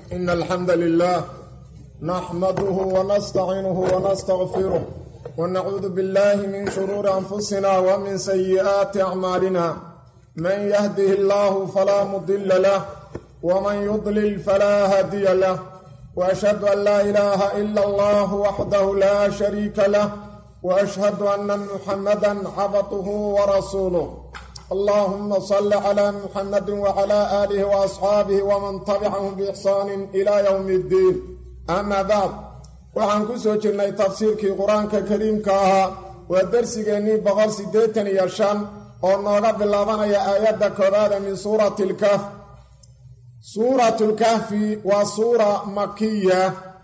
إن الحمد لله نحمده ونستعينه ونستغفره ونعوذ بالله من شرور أنفسنا ومن سيئات أعمالنا من يهده الله فلا مضل له ومن يضلل فلا هادي له وأشهد أن لا إله إلا الله وحده لا شريك له وأشهد أن محمدا عبده ورسوله اللهم صل على محمد وعلى آله وأصحاabه وman تبcahm بإxsaan إلى yوم الdiin ama bacd waxaan ku soo jirnay tafsiirkii qur-aanka kariimka ahaa waa dersigeennii boqol siddeetan iyo shan oo nooga bilaabanaya aayadda koobaada min suurati lkahf suuratu lkahfi waa suura makiya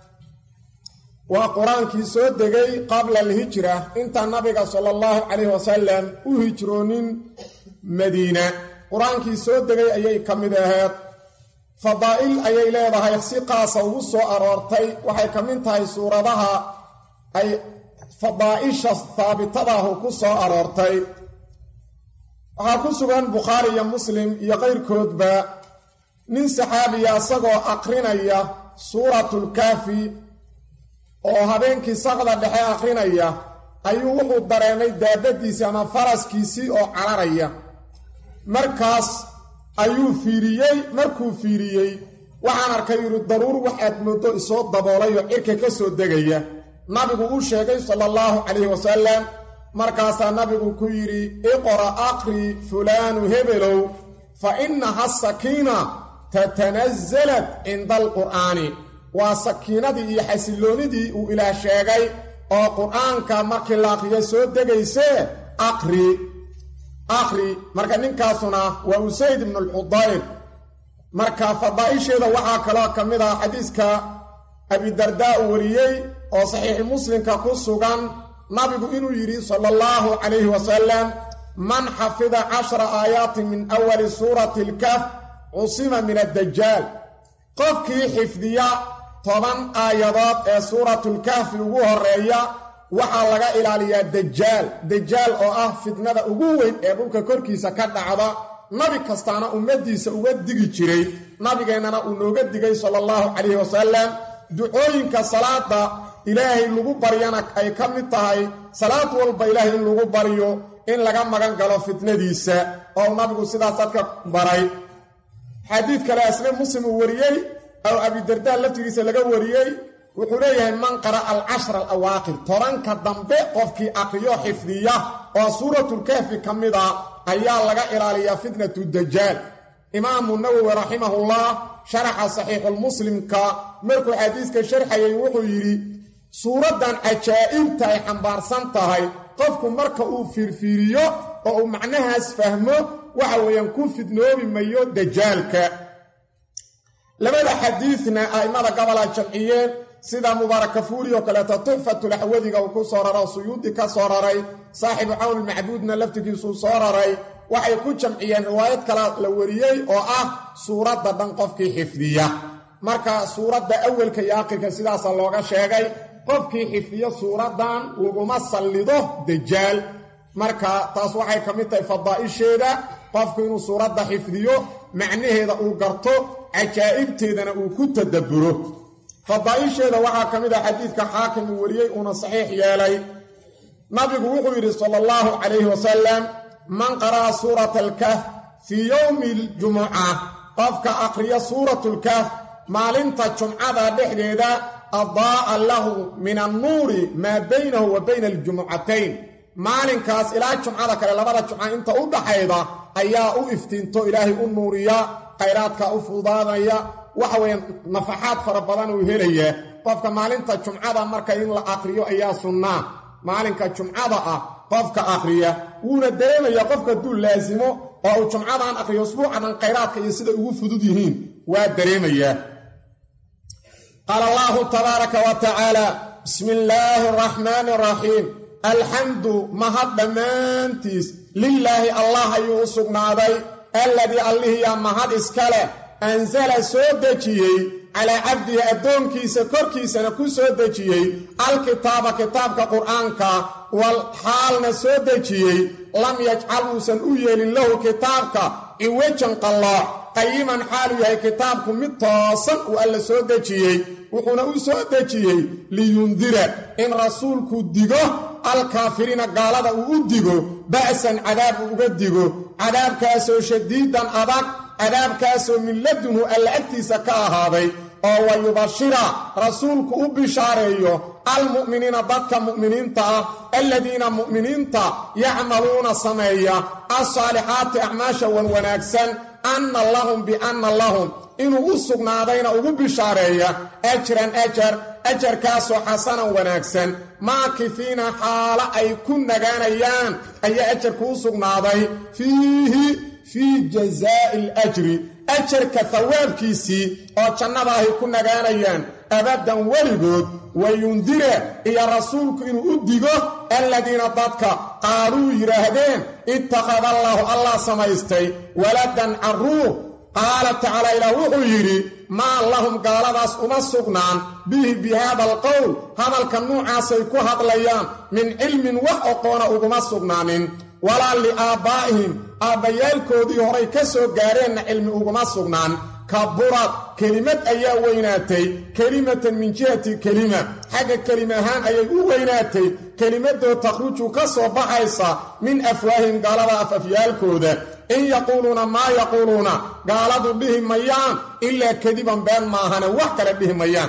waa qur-aankii soo degay qabla alhijra inta nabiga sala allahu calayhi wasalam u hijroonin madiina qur-aankii soo degay ayay ka mid aheed fadaa'il ayay leedahay si qaasa ugu soo aroortay waxay ka mid tahay suuradaha ay fadaa'isha haabitadaahu ku soo aroortay waxaa ku sugan bukhaari iyo muslim iyo qayrkoodba nin saxaabiya isagoo aqrinaya suuratulkaafi oo habeenkii saqda dhexe aqrinaya ayuu wuxuu dareemay daabadiisii ama faraskiisii oo cararaya markaas ayuu fiiriyey markuu fiiriyey waxaan arkay yidhi daruur waxaad mooddo isoo daboolay oo cirka ka soo degaya nabigu u sheegay sala allahu calayhi wasalam markaasaa nabigu ku yidhi iqra aqri fulaanu hebelow fa innaha sakiina tatanasalat cinda alqur'aani waa sakiinadii iyo xasilloonidii uu ilaah sheegay oo qur-aanka markii la aqriyo soo degaysee aqri aqri marka ninkaasuna waa usayd ibnu lxudayr marka fadaa'isheeda waxaa kaloo ka mid ah xadiiska abidardaa uu wariyey oo saxiixi muslimka ku sugan nabigu inuu yidhi sala allahu calayhi wasalam man xafida cashra aayaatin min awali suurati alkaf cusima min addajaal qofkii xifdiya toban aayadood ee suuratulkahfi ugu horeeya waxaa laga ilaaliyaa dajaal dajaal oo ah fitnada ugu weyn ee dhulka korkiisa ka dhacda nabi kastaana ummaddiisa uga digi jiray nabigeennana uu nooga digay sala allahu calayhi wasalam ducooyinka salaada ilaahay lagu baryana ay ka mid tahay salaad walba ilaahay in lagu baryo in laga magan galo fitnadiisa oo nabigu sidaas dadka baray xadiid kale asne muslim uu wariyey aw abidardaa laftigiisa laga wariyey wuxuu leeyahay man qara'a alcashra alawaaqir tobanka dambe qofkii aqriyo xifdiya oo suuratulkahfi ka mid a ayaa laga ilaaliyaa fitnatu dajaal imaamu nawowi raximahullah sharaxa saxiixulmuslimka markuu xadiiska sharxayay wuxuu yidhi suuraddan cajaa'ibta ay xambaarsan tahay qofku marka uu fiirfiiriyo oo uu macnahaas fahmo waxa weeyaan ku fidnoobi mayo dajaalka labada xadiidna a'immada gobola jamciyeen sida mubaarakafuuri oo kaleeto tuxfatulaxwadiga uu ku soo raro suyuudi ka soo raray saaxibu cawnilmacbuudna laftigiisuu soo raray waxay ku jamciyeen riwaayad kale la wariyey oo ah suuradda dhan qofkii xifdiya marka suuradda awelka iyo aakhirka sidaasa looga sheegay qofkii xifdiyo suuraddan laguma sallido dajaal marka taas waxay ka mid tahay fadaa'isheeda qofku inuu suuradda xifdiyo macnaheeda uu garto cajaa'ibteedana uu ku tadabburo fadaa'isheeda waxaa ka mid ah xadiidka xaakim uu wariyey uuna saxiix yeelay nabigu wuxuu yidhi sala allahu calayhi wasalam man qara'a suurata alkahf fii yowmi aljumuca qofka aqriya suuratlkahf maalinta jumcada dhexdeeda adaa'a lahu min annuuri maa baynahu wa bayna aljumucatayn maalinkaas ilaa jumcada kale labada jumca inta u dhaxayda ayaa u iftiinto ilaahay u nuuriya khayraadka u fudaanaya waxa weeye nafaxaad fara badan uu helayaa qofka maalinta jumcada marka in la aqriyo ayaa sunnaa maalinka jumcada ah qofka aqriya wuuna dareemayaa qofka hadduu laasimo oo uu jumcadan aqriyo usbuucadan khayraadka iyo sida ugu fudud yihiin waa dareemayaa qaala allahu tabaaraka wa tacaala bismi illaahi araxmaani araxiim alxamdu mahad dhammaantiis lilaahi allah ayuu u sugnaaday alladii allihiyaa mahad iska leh ansala soo dejiyey calaa cabdihi addoonkiisa korkiisana ku soo dejiyey alkitaaba kitaabka qur'aanka wal xaalna soo dejiyey lam yajcal uusan u yeelin lahu kitaabka ciwajan qallooc qayiman xaalu yahay kitaabku mid toosan uu alla soo dejiyey wuxuuna u soo dejiyey liyundira in rasuulku digo alkaafiriina gaalada uu u digo ba'san cadaab uu uga digo cadaabkaasoo shadiidan adag cadaabkaasoo min ladunhu alla agtiisa ka ahaaday oo wa yubashira rasuulku u bishaareeyo almu'miniina dadka mu'miniinta ah aladiina mu'miniinta yacmaluuna sameeya alsaalixaati acmaasha wan wanaagsan anna lahum bianna lahum inuu u sugnaadayna ugu bishaareeya ajran ajar ajarkaasoo xasanan wanaagsan maakifiina xaalo ay ku nagaanayaan ayaa ajarku u sugnaaday fiihi fii jazaa'i alajri ajarka hawaabkiisii oo jannada ahay ku nagaanayaan abaddan weligood wayundira iyo rasuulku inuu u digo aladiina dadka qaaluu yidhaahdeen ittakhada allaahu allah samaystay waladan carruur qaala tacaala ilaah wuxuu yidhi maa lahum gaaladaas uma sugnaan bihi bi haada alqowl hadalka nuucaasay ku hadlayaan min cilmin wax oqoona uguma sugnaanin walaa liaabbaa'ihim aabbayaalkoodii horay ka soo gaareenna cilmi uguma sugnaan kaburad kelimad ayaa weynaatay kelimatan min jihati kelima xagga kelima ahaan ayay u weynaatay kelimadoo takhruju ka soo baxaysa min afwaahim gaalada afafyaalkooda in yaquuluuna maa yaquuluuna gaaladu dhihi mayaan ilaa kadiban been maahane wax kale dhihi mayaan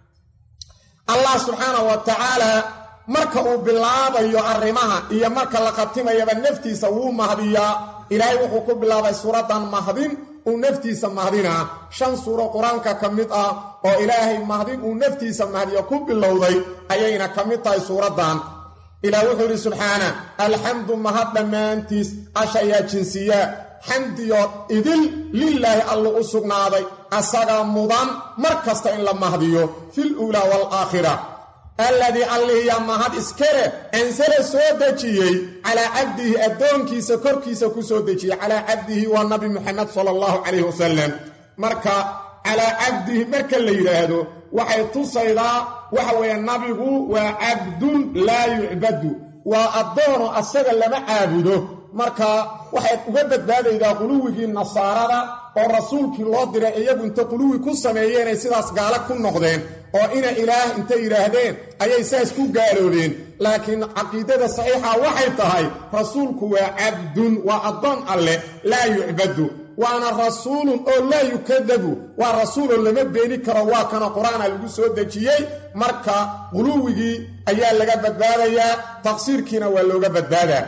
allah subxaanahu wa tacaala marka uu bilaabayo arrimaha iyo marka la khatimayaba naftiisa wuu mahdiyaa ilaahay wuxuu ku bilaabay suuraddan mahdin uu naftiisa mahdinaa shan suuro qur-aanka ka mid ah oo ilaahay mahdin uu naftiisa mahdiyo ku bilowday ayayna ka mid tahay suuraddan ilaah wuxuu yidhi subxaana alxamdu mahad dhammaantiis ashayaa jinsiyaa xamdiyo idil lilaahi allu u sugnaaday asagaa mudan mar kasta in la mahdiyo fil uulaa waalaakhira alladii allihiya mahad iskale ansala soo dejiyey calaa cabdihi addoonkiisa korkiisa ku soo dejiyey calaa cabdihi waa nabi muxamed sala allahu calayhi wasalam marka calaa cabdihi marka la yidhaahdo waxay tusaydaa waxa weeye nabigu waa cabdun laa yucbadu waa addoono asaga lama caabudo marka waxay uga badbaadaydaa quluwigii nasaarada oo rasuulkii loo diray iyagu inta quluwi ku sameeyeenay sidaas gaalo ku noqdeen oo ina ilaah intay yidhaahdeen ayay saas ku gaaloobeen laakiin caqiidada saxiixa waxay tahay rasuulku waa cabdun waa addoon alleh laa yucbadu waana rasuulun oo laa yukadabu waa rasuuloo lama beeni karo waa kana qur-aana lagu soo dejiyey marka quluwigii ayaa laga badbaadayaa taqsiirkiina waa looga badbaadaa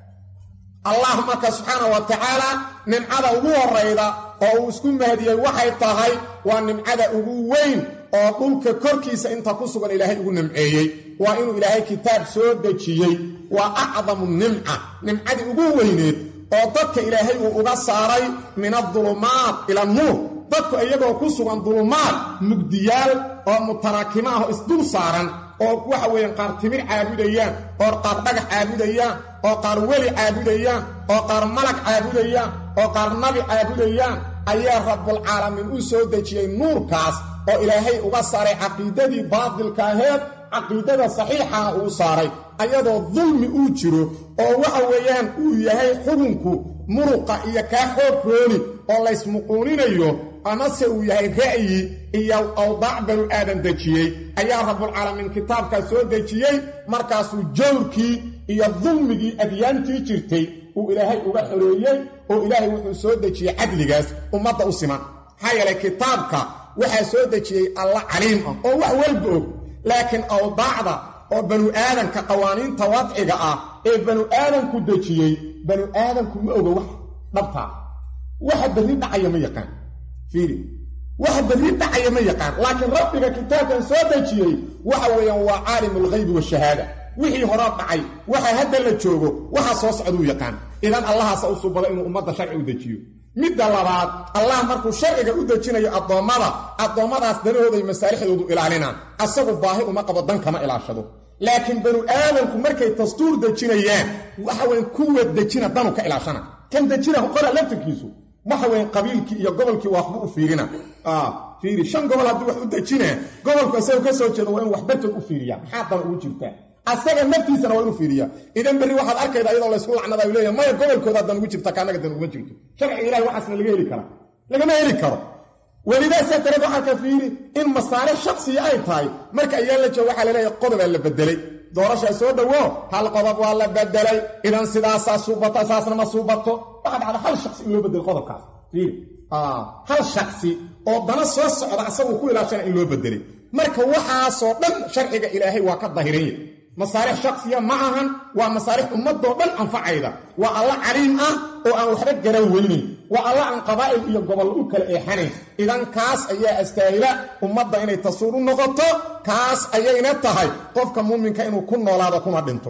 allah marka subxaana wa tacaala nimcada ugu horayda oo uu isku mahdiyey waxay tahay waa nimcada ugu weyn oo dhulka korkiisa inta ku sugan ilaahay ugu nimceeyey waa inuu ilaahay kitaab soo dejiyey waa acdamu nimca nimcadii ugu weyneed oo dadka ilaahay uu uga saaray min adulumaat ila nuur dadku iyagoo ku sugan dulumaad mugdiyaal oo mutaraakimo ah oo isdul saaran oo waxa weeyaan qaar timir caabudayaan oo qaar dhagax caabudayaan oo qaar weli caabudayaan oo qaar malag caabudayaan oo qaar nabi caabudayaan ayaa rabbulcaalamiin u soo dejiyey nuurkaas oo ilaahay uga saaray caqiidadii baadilka aheed caqiidada saxiixana uu saaray ayadoo dulmi uu jiro oo waxa weeyaan uu yahay xukunku muruqa iyo kaa xoog rooni oo laysmuquuninayo amase uu yahay ra'yi iyo awdaac banu aadan dejiyey ayaa rabbulcaalamiin kitaabkaas soo dejiyey markaasuu jawrkii iyo dulmigii adyaantii jirtay uu ilaahay uga xoreeyey oo ilaahay wuxuu soo dejiyey cadligaas ummadda u siman maxaa yeelay kitaabka waxaa soo dejiyey alla caliim ah oo wax walba og laakiin awdaacda oo banu aadanka qawaaniinta wadciga ah ee banu aadanku dejiyey banu aadanku ma oga wax dhabtaa waxa berri dhacaya ma yaqaan fiiri waxa berri dhacaya ma yaqaan laakiin rabbiga kitaabkan soo dejiyey waxa weeyaan waa caalimu alghaybi washahaada wixii hore dhacay waxa hadda la joogo waxa soo socduu yaqaan idan allahaasa u subada inuu ummadda sharci u dejiyo midda labaad allah markuu sharciga u dejinayo addoommada addoommadaas danahooday masaalixdoodu ilaalinaan asagu baahi uma qabo dan kama ilaashado laakiin banu aadanku markay dastuur dejinayaan waxa weyn kuwa dejina danu ka ilaashana kan dejina qora laftirkiisu waxa weyn qabiilkii iyo gobolkii waxba u fiirina fiiri shan gobol haddii wax u dejinaa gobolku isaga ka soo jeedo waa in wax bartood u fiiriya maxaa dan ugu jirtaa asaga naftiisana waa inuu fiiriya idan berri waxaad arkayda iyadoo laysku lacnada leeya maya gobolkooda dan ugu jirta kaanaga dan uguma jirto sharciga ilahay waxaasna laga heli karaa lagama heli karo welidaasaa dareed waxaa ka fiiri in masaalix shaksiya ay tahay marka ayaan la joogo waxaa laleeyahay qodobaa la bedelay doorashaa soo dhowo hal qodob waa la bedelay idan sidaasaa suubata saasna ma suubato waxaa dhacda hal shaksi in loo bedelo qodobkaas fiiri hal shaksi oo dana soo socda asagu ku ilaashana in loo bedelay marka waxaasoo dhan sharciga ilaahay waa ka dahiranya masaalix shaksiya ma ahan waa masaalix ummadoo dhan anfacayda waa alla caliim ah oo aan waxba garan weynayn waa alla aan qabaa'il iyo gobol u kala eexanayn idan kaas ayaa astaahila ummadda inay tasuur u noqoto kaas ayayna tahay qofka muuminka inuu ku noolaado kuna dhinto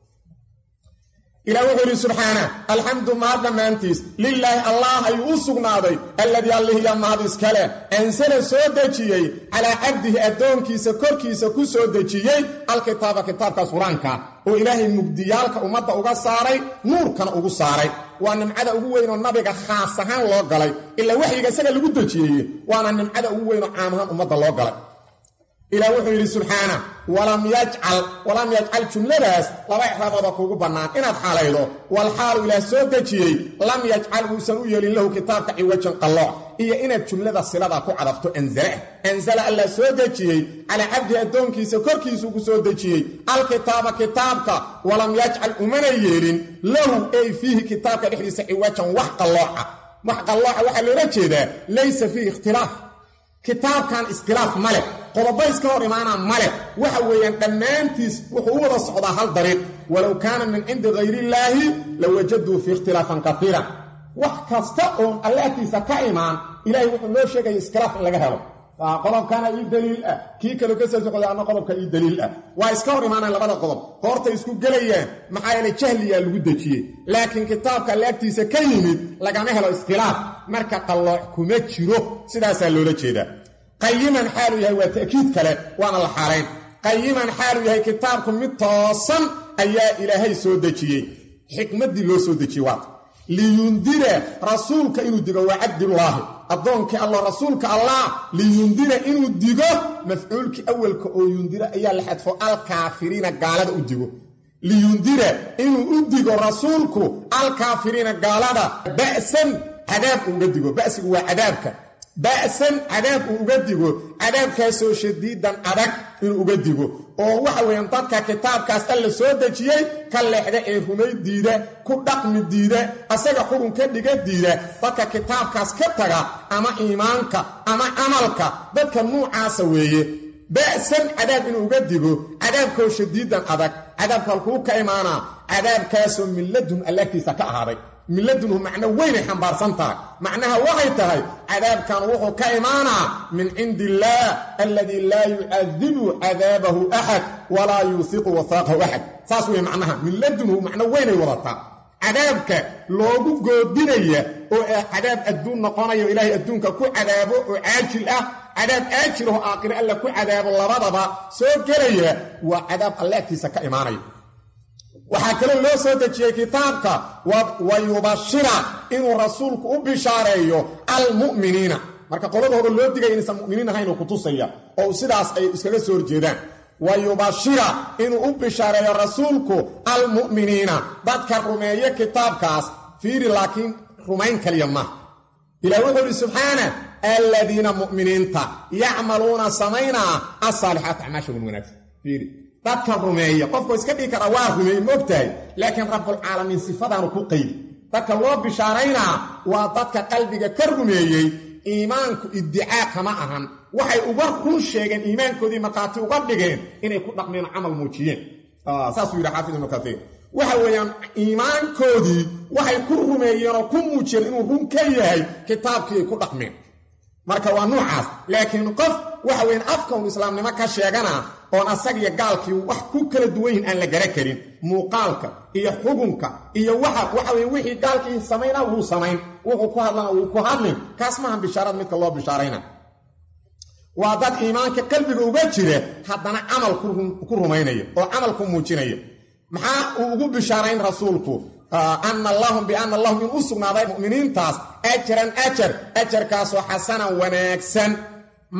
ilah wuxuu yidhi subxaana alxamdu mahad dhammaantiis lilaahi allah ayuu u sugnaaday alladii allihiya mahad iskale ansala soo dejiyey calaa cabdihi addoonkiisa korkiisa ku soo dejiyey alkitaaba kitaabkaas qur-aanka oo ilaahay mugdiyaalka ummadda uga saaray nuurkana ugu saaray waa nimcada ugu weynoo nabiga khaas ahaan loo galay ilaa waxyiga isaga lagu dejiyeye waana nimcada ugu weynoo caam ahaan ummadda loo galay ilah wuxuu yidhi subxaana walam yajcal walam yajcal jumladaas laba ixraabooda kuugu bannaan inaad xaalaydo wal xaalu ilaah soo dejiyey lam yajcal uusan u yeelin lahu kitaabka ciwajan qallooc iyo inaad jumlada silada ku cadafto anzala anzala allah soo dejiyey calaa cabdihi addoonkiisa korkiisuu ku soo dejiyey alkitaaba kitaabka walam yajcal umana yeelin lahu ay fiihi kitaabka dhexdiisa ciwajan wax qallooca wax qallooca waxaa loola jeedaa laysa fiihi ikhtilaaf kitaabkan iskhilaaf ma leh qodobo iska hor imaanaa ma leh waxa weeyaan dhammaantiis wuxuu u wada socdaa hal dariiq walow kaana min cindi hayrillaahi la wajaduu fii ikhtilaafan kaiira wax kasta oon alle agtiisa ka imaan ilahay wuxuu noo sheegaya iskhilaaf in laga helo qodobkana ii daliil ah kii kaloo ka soo socda ama qodobka ii daliil ah waa iska hor imaanaan labada qodob hoortay isku gelayaan maxaa yeele jahliyaa lagu dejiyey laakiin kitaabka alle agtiisa ka yimid lagama helo iskhilaaf marka qallooc kuma jiro sidaasaa loola jeedaa qayiman xaaluu yahay waa ta'kiid kale waana la xaalayn qayiman xaaluu yahay kitaabku mid toosan ayaa ilaahay soo dejiyey xikmaddii loo soo dejiyey waata liyundira rasuulka inuu digo waa cabdullaahi addoonkii allah rasuulka allah liyundira inuu digo mafcuulkii awalka oo yundira ayaa la xadfo alkaafiriina gaalada u digo liyundira inuu u digo rasuulku alkaafiriina gaalada ba'san cadaab uga digo ba'sigu waa cadaabka ba'san cadaab uu uga digo cadaabkaasoo shadiidan adag inuu uga digo oo waxa weeyaan dadka kitaabkaas alla soo dejiyey ka leexda ee rumay diida ku dhaqmi diida asaga xurun ka dhiga diida dadka kitaabkaas ka taga ama iimaanka ama camalka dadka nuucaasa weeye ba'san cadaab inuu uga digo cadaabkoo shadiidan adag cadaabka halkuu ka imaanaa cadaabkaasoo milladun allaagtiisa ka ahaaday milladunhu macno weynay xambaarsan tahay macnaha waxay tahay cadaabkan wuxuu ka imaanaa min cindi illaah alladii laa yucadibu cadaabahu axad walaa yuusiqu wasaaqahu axad saas wey macnaha milladunhu macno weynay wadataa cadaabka loogu goodinaya oo cadaab adduun noqonayo ilaahay adduunka ku cadaabo oo caajil ah cadaab aajil oo aakhire alla ku cadaabo labadaba soo gelaya waa cadaab alle agtiisa ka imaanaya waxaa kaloo loo soo dejiyey kitaabka wa yubashira inuu rasuulku u bishaareeyo almu'miniina marka qoladooda loo digaya inaysan mu'miniin ahayn uu kutusaya oo sidaas ay iskaga soo horjeedaan wa yubashira inuu u bishaareeyo rasuulku almu'miniina dadka rumeeye kitaabkaas fiiri laakiin rumayn kaliya maaha ilah wuxuu idhi subxaana aladiina mu'miniinta yacmaluuna samaynaa asaalixaat acmaasha wan wanaagsan fiiri dadka rumeeya qofku iska dhigi karaa waa rumeeye moogtahay laakiin rabbulcaalamiin sifadaanu ku qaydi dadka loo bishaaraynaa waa dadka qalbiga ka rumeeyey iimaanku iddicaa kama ahan waxay uga run sheegeen iimaankoodii markhaati uga dhigeen inay ku dhaqmeen camal muujiyeen saasuu yidhi xaafid ibnu katiir waxa weeyaan iimaankoodii waxay ku rumeeyeen oo ku muujiyeen inuu run ka yahay kitaabkii ay ku dhaqmeen marka waa nuucaas laakiin qof waxa weyan afka un islaamnimo ka sheegana oon asagiyo gaalkii wax ku kala duwan yihin aan la gara karin muuqaalka iyo xugunka iyo waxa waxa weye wixii gaalkii samaynaa wuu samayn wuxuu ku hadlana wuu ku hadlin kaas maahan bishaarad midka loo bishaarayna waa dad iimaanka qalbiga uga jira haddana camal ku rumaynaya oo camal ku muujinaya maxaa uu ugu bishaarayn rasuulku ana lahum biana lahum in u sugnaaday mu'miniintaas ajaran ajar ajarkaasoo xasanan wanaagsan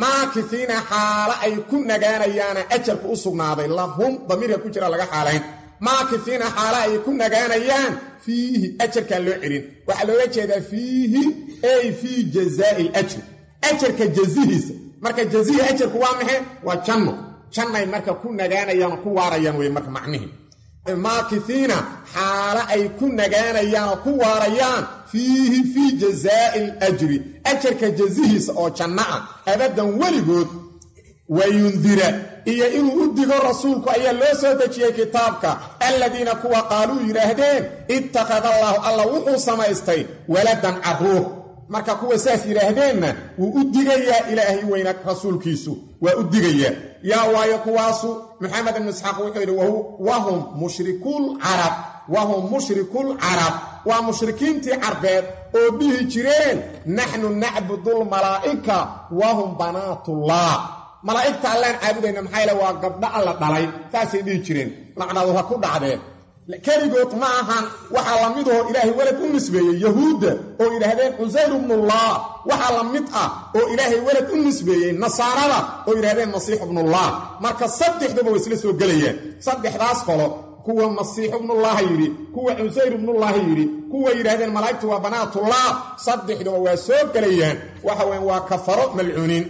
maakifiina xaalo ay ku nagaanayaana ajarku u sugnaaday lahum damiirka ku jira laga xaalayn maakifiina xaala ay ku nagaanayaan fiihi ajarkaan loo celin waxaa looga jeedaa fiihi ay fii jazaai ajri ajarka jazihiisa marka jazihii ajarku waa maxe waa janno jannay marka ku nagaanayaan oo ku waarayaan wey marka macnihii maakifiina xaalo ay ku nagaanayaan oo ku waarayaan fiihi fii jazaai alajri ajarka jazihiisa oo janno ah abadan weligood wayundira iyo inuu u digo rasuulku ayaa loo soo dejiyey kitaabka aladiina kuwa qaaluu yidhaahdeen ittakhada allaahu alla wuxuu samaystay waladan carruur marka kuwa saas yidhaahdeenna wuu u digayaa ilaahay weyna rasuulkiisu waa u digayaa yaa waayo kuwaasu maxamed ibnu isxaaq wuxuu yidhi wahum mushrikuul carab wahum mushrikuul carab waa mushrikiintii carbeed oo dhihi jireen naxnu nacbudulmalaa'ika wahum banaatullah malaa'igta allaan caabudayna maxaa yaele waa gabdho alla dhalay saasay dhihi jireen lacnadu ha ku dhacdeen keligood ma ahan waxaa la midahoo ilaahay welad u nisbeeyey yahuudda oo yidhaahdeen cusayr ibnullah waxaa la mid ah oo ilaahay welad u nisbeeyey nasaarada oo yidhahdeen masiix ibnullah marka saddexduba way isla soo gelayaan saddexdaas qolo kuwa masiix ibnullaha yidhi kuwa cusayr ibnullahi yidhi kuwa yidhahdeen malaa'igtu waa banaatullah saddexduba waa soo gelayaan waxa weyan waa kafaro malcuuniin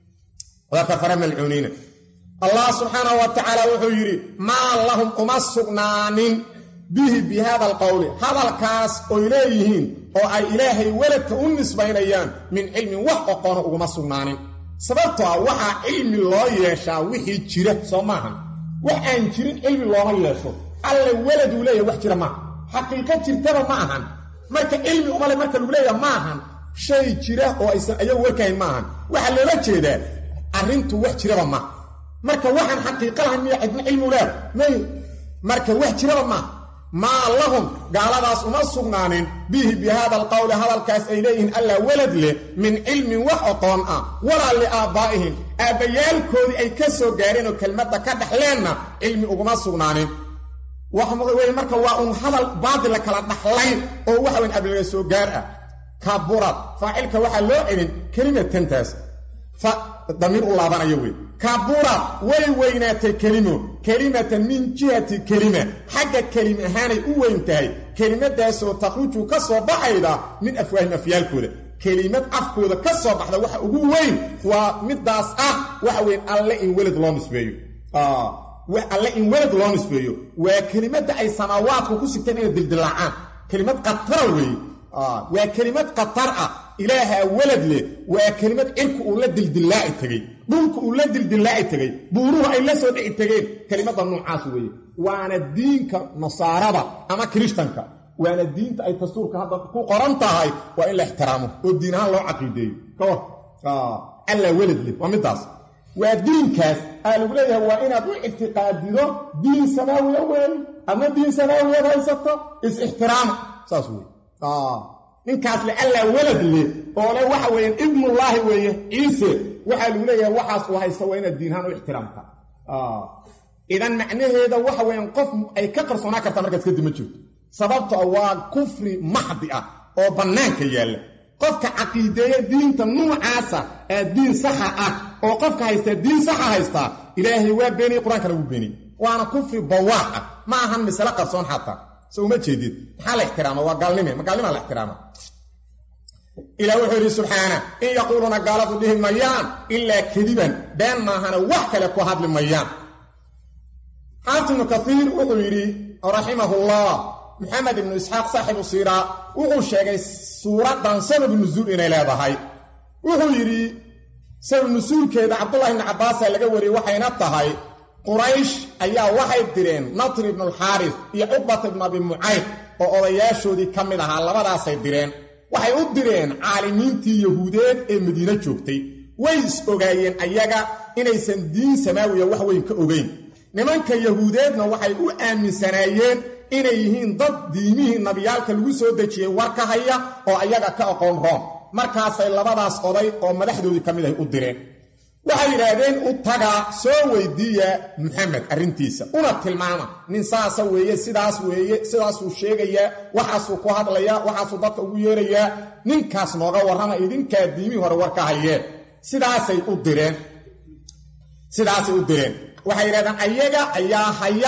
waa kafaro malcuuniina allah subxaanahu wa tacaala wuxuu yidhi maa lahum uma sugnaanin bihi bi hada alqowli hadalkaas oy leeyihiin oo ay ilaahay weladka u nisbaynayaan min cilmin wax oqoona uguma sugnaanin sababtoo ah waxaa cilmi loo yeeshaa wixii jira soo maahan wax aan jirin cilmi looma yeesho alle weladuu leeyahay wax jira maaha xaqiiqo jirtaba ma ahan marka cilmi umale marka lagu leeyaha ma ahan shay jira oo aysan ayagu warkahayn ma ahan waxaa loola jeedaa arrintu wax jiraba maaha marka waxaan xaqiiqa lahayn miya cidna cilmu leer may marka wax jiraba maaha maa lahum gaaladaas uma sugnaanin bihi bi hada alqowli hadalkaas ay leeyihiin allaa welad leh min cilmin wax oqoon ah walaa liaabbaa'ihim aabbayaalkoodii ay ka soo gaareen oo kelmadda ka dhaxleenna cilmi uguma sugnaanin wey marka waa un hadal baadila kala dhaxlayn oo waxa weyn abliga soo gaar ah kaburad faacilka waxaa loo celin kelimatantaas damiir u laabanayo wey kaburad way weynaatay kelimo kelimatan min jihati kelima xagga kelim ahaanay u weyn tahay kelimadaasoo takhruju ka soo baxayda min afwaahim afyaalkooda kelimad afkooda ka soo baxda waxa ugu weyn waa midaas ah waxa weyn alle in welad loo nisbeeyo alle in welad loo nisbeeyo waa kelimadda ay samaawaadku ku sigteen inay dildilaacaan kelimad qatara weeye waa kelimad qatar ah ilaahaa welad leh waa kelimad cirku uu la dildillaaci tegey dhulku uu la dildillaaci tegey buuruhu ay la soo dhici tegeen kelimadda noocaas weeye waana diinka nasaarada ama kirishtanka waana diinta ay dastuurka hadda ku qoran tahay waa in la ixtiraamo oo diin ahaan loo caqiideeyo ka war allaa welad leh waa midaas waa diinkaas aa lagu leeyahay waa inaad u ictiqaadido diin samaawiya weyn ama diin samaawiyaad haysato is-ixtiraama saas wey ninkaas le allaa welad leh oo le waxa weeyaan ibnullaahi weeye ciise waxaa lagu leeyahay waxaas uu haysta waa inaad diinahaan u ixtiraamta idan macnaheeda waxa weeyaan qof ay ka qarsoonaa kartaa markaas kadib ma jirto sababtoo waa kufri maxdi ah oo bannaanka yaalla qofka caqiideeya diinta nuucaasa ee diin saxa ah oo qofka haystaa diin saxa haystaa ilaahay waa beeniyey qur-aankana wuu beeniyey waana kufri bawaax ah ma ahan misale qarsoon xataa so uma jeedid maxaa la ixtiraama waa gaalnime ma gaalnimaa la ixtiraama ilah wuxuu yidhi subxaana in yaquuluuna gaaladu dhihi mayaan ilaa kadiban been maahana wax kale ku hadli mayaan xaafid ibnu kaiir wuxuu yidhi raximahullah maxamed ibnu isxaaq saaxibu siiraa wuxuu sheegay suuraddan sababu nusuul inay leedahay wuxuu yidhi sabab nusuulkeeda cabdullahi ibni cabbaasaa laga wariyey waxayna tahay quraysh ayaa waxay direen natri ibnulxaaris iyo cuqbata ibnu abi mucayd oo odayaashoodii ka mid ahaa labadaasay direen waxay u direen caalimiintii yahuudeed ee madiine joogtay way is ogaayeen ayaga inaysan diin samaawiya wax weyn ka ogeyn nimanka yahuudeedna waxay u aaminsanaayeen inay yihiin dad diimihii nabiyaalka lagu soo dejiyey war ka haya oo ayaga ka aqoon room markaasay labadaas oday oo madaxdoodii ka mid ahay u direen waxay yidhaahdeen u tagaa soo weydiiya maxamed arrintiisa una tilmaama nin saasa weeye sidaas weeye sidaasuu sheegayaa waxaasuu ku hadlayaa waxaasuu dadka ugu yeerayaa ninkaas nooga warrama idinkaa diimihii hore war ka hayeen sidaasay u direen sidaasay u direen waxay yidhahdeen ayaga ayaa haya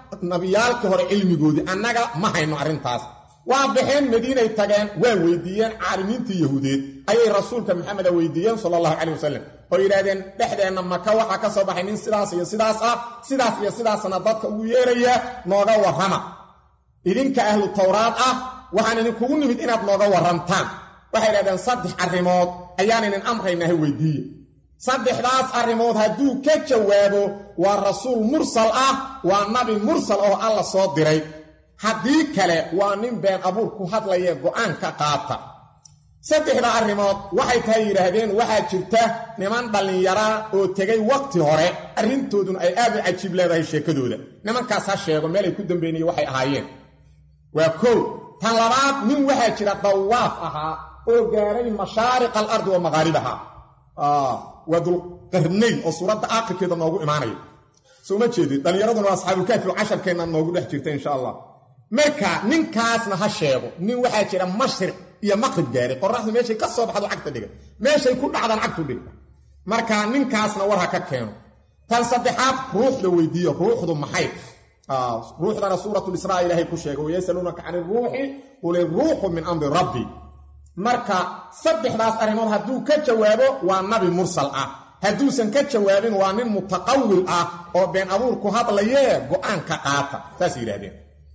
nabiyaalkii hore cilmigoodii annaga ma hayno arrintaas waa baxeen madiinay tageen waa weydiiyeen caalimiintii yahuudeed ayay rasuulka maxameda weydiiyeen sala allahu calay wasalam oo yidhahdeen dhexdeenna maka waxaa ka soo baxay nin sidaas iyo sidaas ah sidaas iyo sidaasna dadka ugu yeeraya nooga warrama idinka ahlu tawraad ah waxaan idinkugu nimid inaad nooga warrantaan waxay yidhahdeen saddex arrimood ayaan idin amraynaha weydiiye saddexdaas arrimood hadduu ka jawaabo waa rasuul mursal ah waa nabi mursal oo alla soo diray haddii kale waa nin been abuur ku hadlaya go'aan ka qaata saddexda arrimood waxay tahay yidhaahdeen waxaa jirta niman dhallinyaraa oo tegay waqti hore arrintooduna ay aad u cajiib leedahay sheekadooda nimankaas ha sheego meelay ku dambeynaya waxay ahaayeen waa kow tan labaad nin waxaa jira dawaaf ahaa oo gaaray mashaariq alardi wa maqaaribaha waa dulqarnayn oo suuradda aakhirkeeda noogu imaanaya soo ma jeedid dhallinyaraduna waa asxaabulkaafi oo casharkeenna noogu dhex jirta insha allah marka ninkaasna ha sheego nin waxaa jira mashriq iyo maqrib gaaray qoraxdu meeshay ka soo baxdo cagta dhiga meeshay ku dhacdaan cagtu dhigta marka ninkaasna war ha ka keeno tan saddexaad ruuxda weydiiyo ruuxdu maxay ruuxdana suuratulisraa ilaahay ku sheegay wayasaluunaka can iruuxi qul iruuxu min amri rabbi marka saddexdaas arrimood hadduu ka jawaabo waa nabi mursal ah hadduusan ka jawaabin waa nin mutaqawil ah oo been abuur ku hadlayee go'aan ka qaata saas yidhahdeen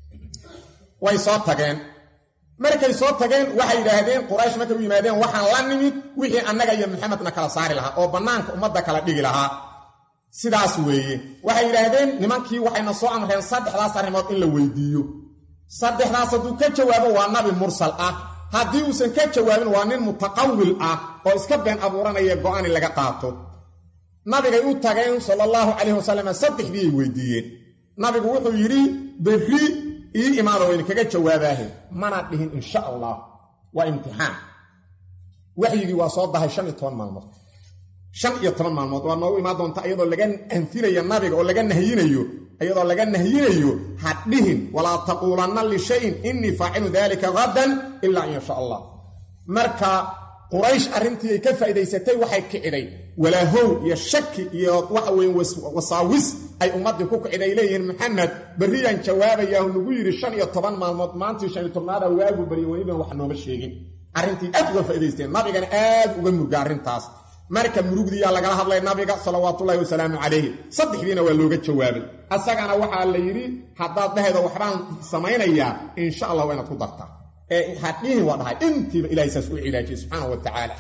way soo tageen markay soo tageen waxay yidhaahdeen quraysh markay u yimaadeen waxaan la nimid wixii annaga iyo maxamedna kala saari lahaa oo bannaanka ummadda kala dhigi lahaa sidaas weeye waxay yidhaahdeen nimankii waxayna soo amreen saddexdaas arrimood in la weydiiyo saddexdaas hadduu ka jawaabo waa nabi mursal ah haddii uusan ka jawaabin waa nin mutaqawil ah oo iska been abuuranaya go'aan in laga qaato nabigay u tageen sala allahu calayhi wasalam saddexdiiay weydiiyeen nabigu wuxuu yidhi berri ii imaano wayna kaga jawaabaahe mana dhihin insha allah waa imtixaan waxyigii waa soo dahay shan iyo toban maalmood shan iyo toban maalmood waa noogu imaan doonta iyadoo laga anfinayo nabiga oo laga nahyinayo iyadoo laga nahyinayo ha dhihin walaa taquulanna lishayin innii faacilu daalika hadan ilaa in yasha allah marka quraysh arrintii ay ka faa'idaysatay waxay kiciday walaahow iyo shaki iyo waxa weeye wasaawis ay ummaddii ku kiciday leeyihiin maxamed berriyaan jawaabayaahu nagu yidhi shan iyo toban maalmood maantii shan iyo tobnaada waagu barya weliban wax nooma sheegin arrintii aad uga faa'idaysteen nabigana aad uga murga arrintaas marka murugdiyaa lagala hadlay nabiga salawaatullaahi wasalaamu calayhi saddexdiina waa looga jawaabay asagana waxaa la yidhi haddaad dhahaydo waxbaan samaynayaa insha allah waa inaad ku dartaa ee hadhihin waa dhahay intiiba ilahay saas u cilaajiyey subxaana wa tacaala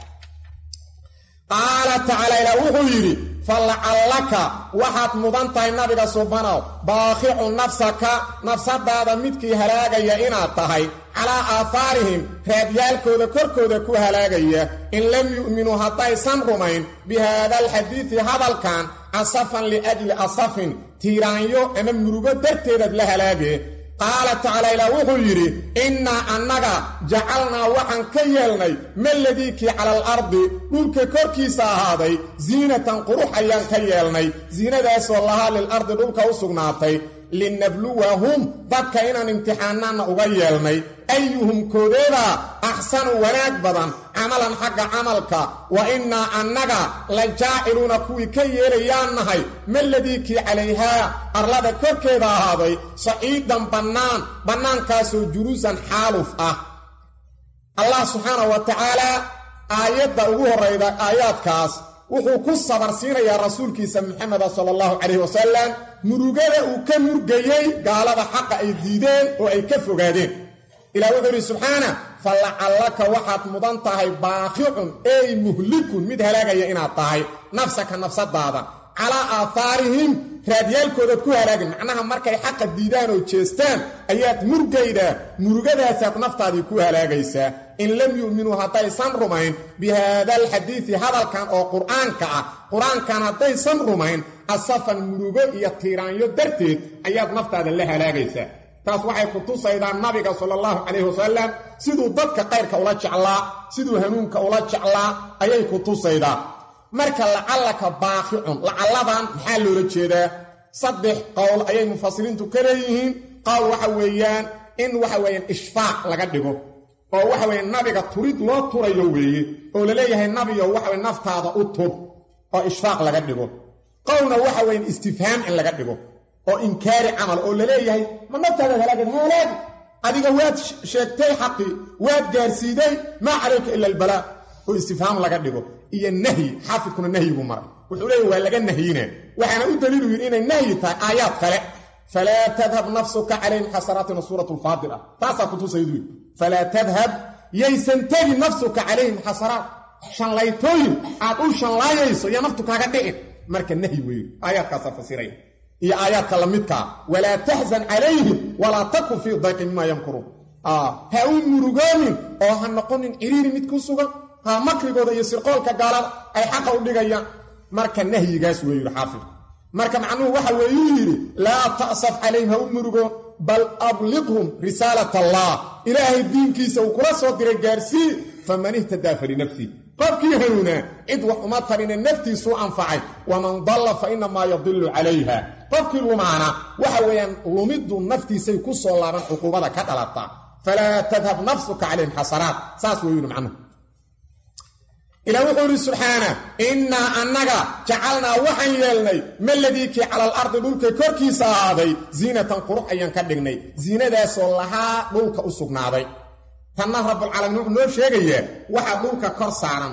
qaala tacaala ilaa wuxuu yidhi falacallaka waxaad mudan tahay nabiga subanow baakhicu nafsaka nafsadaada midkii halaagaya inaad tahay calaa aahaarihim raadyaalkooda korkooda ku halaagaya in lam yu'minuu haddaysan rumayn bi haada alxadiidi hadalkan asafan liajli asafin tiiraanyo ama murugo darteedaad la halaagee qaala tacaala ilaa wuxuu yidhi innaa annaga jacalnaa waxaan ka yeelnay maladiikii cala alardi dhulka korkiisa ahaaday ziinatan qurux ayaan ka yeelnay ziinadaasoo lahaa lilardi dhulka u sugnaatay linabluwahum dadka inaan imtixaanaanna uga yeelnay ayuhum koodeeda axsanu wanaag badan camalan xagga camalka wa innaa annaga la jaaciluuna kuwii ka yeelayaan nahay maladiikii calayhaa arlada korkeeda ahaaday saciidan bannaan bannaankaasoo juruusan xaaluf ah allah subxaanahu wa tacaalaa aayadda ugu horrayda aayaadkaas wuxuu ku sabarsiinayaa rasuulkiisa maxameda sala allahu calayhi wasalam murugada uu ka murgayey gaalada xaqa ay diideen oo ay ka fogaadeen ilah wuxuu idhi subxaana falacallaka waxaad mudan tahay baaqicun ey muhlikun mid halaagaya inaad tahay nafsaka nafsadaada calaa aahaarihim raadyaalkoodaad ku halaagin macnaha markay xaqa diidaan oo jeestaan ayaad murgaydaa murugadaasaad naftaadii ku halaagaysaa in lam yu'minuu haddaysan rumayn bi haada alxadiidi hadalkan oo qur'aanka ah qur-aankan haddaysan rumayn asafan murugo iyo tiiraanyo darteed ayaad naftaada la halaagaysaa taas waxay ku tusaydaa nabiga sala allahu calayhi wasalam siduu dadka qayrka ula jeclaa siduu hanuunka ula jeclaa ayay ku tusaydaa marka lacallaka baaqicun lacalladan maxaa loola jeedaa saddex qowl ayay mufasiriintu ka leeyihiin qowl waxa weeyaan in waxa weeyaan ishfaaq laga dhigo oo waxa weeye nabiga turid loo turayo weeye oo laleeyahay nabiyo waxa weye naftaada u tur oo ishfaaq laga dhigo qowlna waxa weyan istifhaam in laga dhigo oo inkaari camal oo laleeyahay ma naftaadaad halaagad halaagi adiga waad sheegtay xaqii waad gaarsiiday maa calayka ila albalaa oo istifhaam laga dhigo iyo nahyi xaafidkuna nahyigu maray wuxuu leeyahy waa laga nahyina waxaana u daliilu yidhi inay nahyi tahay aayaad kale falaa tadhab nafsuka calayhim xasanaatina suurat lfaadir ah taasaa kutusaydu falaa tadhab yaysan tegi nafsuka calayhim xasanaat shanlaytooyin aad u shanlaayayso iyo naftu kaaga dhicin marka nahyi weeye aayaadkaasaa fasiraya iyo aayaadka lamidkaa walaa taxzan calayhim walaa takun fii dayqin mimaa yamkuruun ha u murugoonin oo ha noqonin ciriiri mid ku sugan ha makrigooda iyo sirqoolka gaalada ay xaqa u dhigayaan marka nahyigaas wuu yidhi xaafidku marka macnuhu waxa weeyuu yidhi laa ta'saf calayhim ha u murugoon bal abliqhum risaalat allah ilaahay diinkiisa uu kula soo diray gaarsii faman ihtadaa falinafsih qofkii hanuunaa cid wax uma tarine naftiisuu anfacay waman dalla fa inamaa yadilu calayha qofkii lumaana waxa weeyaan lumiddu naftiisay ku soo laaban cuquubada ka dhalataa falaa tadhab nafsuka calayhim xasanaat saas wuu yidhi macnuhu ilaa wuxuu yidhi subxaana innaa annaga jacalnaa waxaan yeelnay maladiikii cala alardi dhulka korkiisa ahaaday ziinatan qurux ayaan ka dhignay ziinadaasoo lahaa dhulka u sugnaaday tanna rabbulcaalamiin wuxuu noo sheegayaa waxaa dhulka kor saaran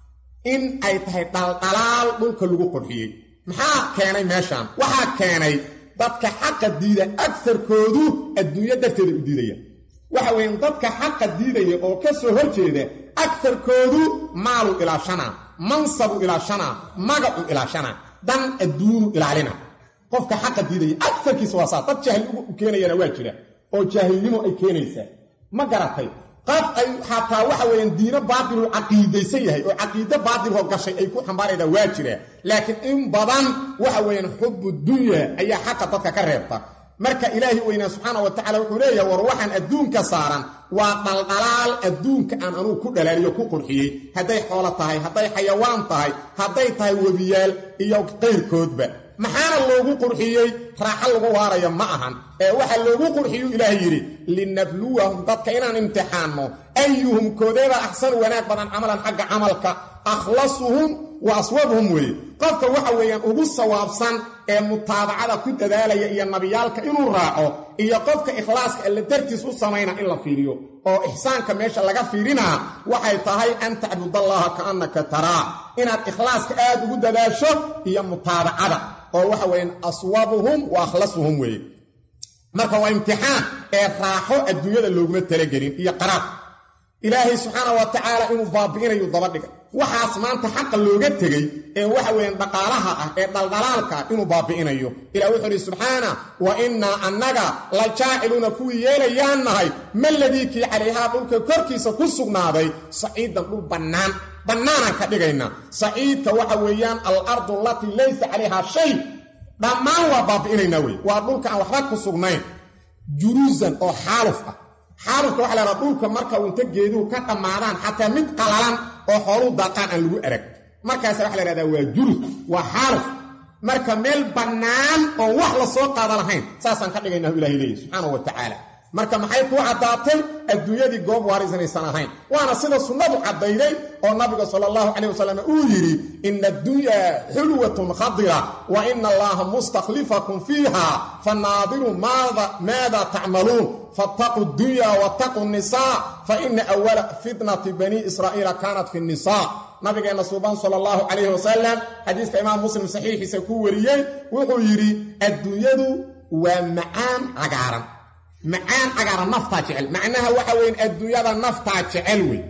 in ay tahay dhaldhalaal dhulka lagu qurxiyey maxaa keenay meeshaan waxaa keenay dadka xaqa diida agsarkoodu adduunyo darteeda u diidaya waxa weeyaan dadka xaqa diidaya oo ka soo horjeeda agarkoodu maalu ilaashanaa mansabu ilaashanaa magacu ilaashanaa dan adduunu ilaalina qofka xaqa diidaya agarkiisa waa saa dad jahli u keenayana waa jira oo jaahilnimo ay keenaysaa ma garatay qad ay xataa waxa weeyaan diino baatilu caqiidaysan yahay oo caqiide baatiloo gashay ay ku xambaaraydaa waa jira laakiin in badan waxa weeyaan xubu dunya ayaa xaqa dadka ka reebta marka ilaahi weynaa subxaana wa tacala wuxuu leeyahay war waxaan adduunka saaran waa dhaldhalaal adduunka aan anugu ku dhalaaliyo ku qurxiyey hadday xoolo tahay hadday xayawaan tahay hadday tahay webiyaal iyo qayrkoodba maxaana loogu qurxiyey raaxo lagu waaraya ma ahan ee waxaa loogu qurxiyuu ilaahay yidhi linabluwahum dadka inaan imtixaanno ayuhum koodeeba axsanu wanaag badan camalan xagga camalka akhlasuhum wa aswabuhum weeye qofka waxa weeyaan ugu sawaabsan ee mutaabacada ku dadaalaya iyo nabiyaalka inuu raaco iyo qofka ikhlaaska alle dartiis u samayna in la fiiriyo oo ixsaanka meesha laga fiirinaa waxay tahay an tacbudallaha kaannaka taraa inaad ikhlaaska aad ugu dadaasho iyo mutaabacada oo waxa weeyaan aswabuhum wa akhlasuhum weeye marka waa imtixaan ee raaxo adduunyada looguma talagelin iyo qaraab ilaahay subxaana wa tacaala inuu baabi'inayu daba dhigay waxaas maanta xaqa looga tegey ee waxa weeyaan dhaqaalaha ah ee dhaldhalaalka inuu baabi'inayo ilah wuxuu idhi subxaana wa innaa annaga la jaaciluuna kuwii yeelayaan nahay maladiikii calayhaa dhulka korkiisa ku sugnaaday saciidan dhul bannaan bannaanaan ka dhigaynaa saciidka waxa weeyaan alardu allatii laysa calayhaa shay dhammaan waa baabi'inaynaa wey waa dhulka aan waxba ku sugnayn juruusan oo xaaluf ah xaalufka waxa lahadaa dhulka marka uu inta geeduhu ka dhammaadaan xataa mid qalalan oo xooluu daaqaan aan lagu arag markaasa waxa la hahdaa waa jurus waa xaaluf marka meel bannaan oo wax la soo qaada lahayn saasaan ka dhigaynahu ilahay leeyahy subxaanau wa tacaala marka maxay kuu caddaatay adduunyadii goob waarisanaysan ahayn waana sida sunnadu caddayday oo nabiga sala allahu calayh wasalam uu yidhi ina addunyaa xulwatun khadira wa ina allaha mustakhlifakum fiiha fanaadiru maada tacmaluun fattaquu dunya wattaquu nisaa fa ina awala fitnati bani israa'iila kaanat fi nisa nabigeenna suuban sala allahu calayhi wasalam xadiiska imaam muslim saxiixiisa ku wariyey wuxuu yidhi adduunyadu waa macaan cagaaran macaan cagaaran naftaa jecel macnaha waxa weyn adduunyada naftaa jecel wey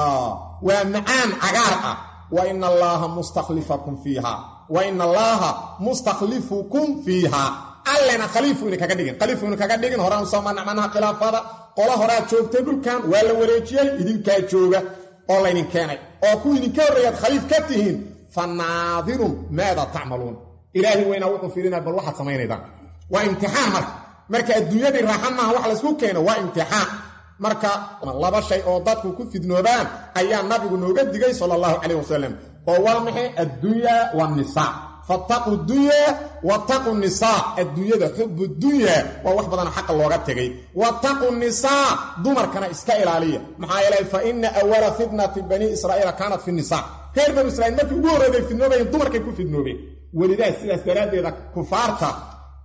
waa macaan cagaar ah wa ina allaaha mustakhlifakum fiiha wa ina allaaha mustakhlifukum fiiha allena khaliifu ina kaga dhigin khaliifu ina kaga dhigin horaan usoo mana macnaha khilaafada qola horaa joogtay dhulkan waa la wareejiyey idinkaa jooga oo laydin keenay oo kuwa idinka horreeyaad khaliif ka tihiin fa naadirun maada tacmaluun ilaahi weynaa wuxuu fiirinaa bal waxaad samaynaydaan waa imtixaan marka marka adduunyadii raaxa maaha wax laysku keeno waa imtixaan marka laba shay oo dadku ku fidnoobaan ayaa nabigu nooga digay sala allahu calayh wasalam oo waa maxay addunya waannisaa fattaquu dunya wattaquu nisaa adduunyada xubu dunya waa wax badanoo xaqa looga tegay wattaquu nisaa dumarkana iska ilaaliya maxaa yeelay fa ina awala fitnati bani israa'iila kaanat fi nisaa reer banu israiil markii ugu horreeday fidnoobayeen dumarkay ku fidnoobeen welidaas sidaas daraaddeeda kufaarta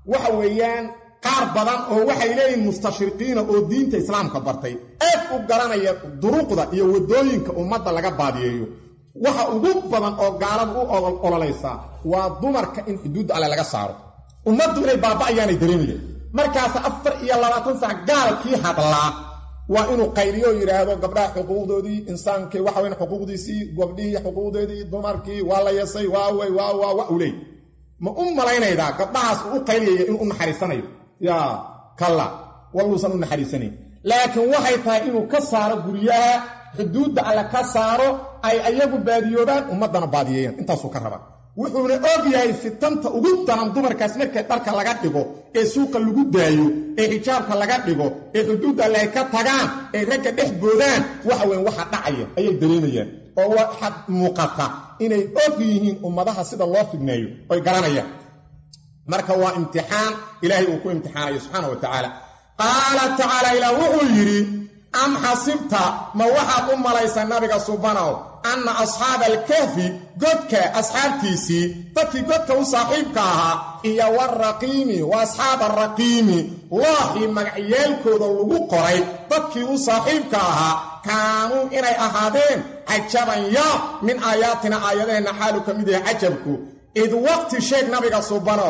waxa weeyaan qaar badan oo waxay leeyihin mustashriqiina oo diinta islaamka bartay aad u garanaya duruqda iyo waddooyinka ummadda laga baadiyeeyo waxa ugu badan oo gaalada u ololaysaa waa dumarka in xuduudda alle laga saaro ummaddu inay baaba'ayaanay dareemayeen markaasa afar iyo labaatan sac gaalkii hadlaa waa inuu qayliyo yidhaahdo gabdhaha xuquuqdoodii insaankii waxa weyn xuquuqdiisii gabdhihii xuquuqdeedii dumarkii waa la yasay waawey waa waa wa u leey ma u malaynaydaa gabdhahaas uu u qayliyaya inuu u naxariisanayo yaa kalla walluusan u naxariisanayn laakiin waxay tahay inuu ka saaro guryaha xuduudda alle ka saaro ay ayagu baadiyoobaan ummaddana baadiyeeyaan intaasuu ka rabaa wuxuuna og yahay fitanta ugu daran dumarkaas markay dharka laga dhigo ee suuqa lagu daayo ee xijaabka laga dhigo ee xuduudda alle ay ka tagaan ee ragga dhex boodaan waxa weyn waxa dhacaya ayay dareemayaan oo waxaad muuqata inay og yihiin ummadaha sida loo fidneeyo oy garanayaan marka waa imtixaan ilaahay uu ku imtixaanayo subxaana wa tacaala qaala tacaala ilaah wuxuu yidhi am xasibta ma waxaad u malaysa nabiga subanow anna asxaaba alkahfi godka asxaabtiisii dadkii godka u saaxiibka ahaa iyo waraqiimi wa asxaaba araqiimi looxii magacyaalkooda lagu qoray dadkii u saaxiibka ahaa kaanuu inay ahaadeen cajaban yaab min aayaatina aayadaheenna xaalu ka mid yahay cajabku id waqti sheeg nabiga subanow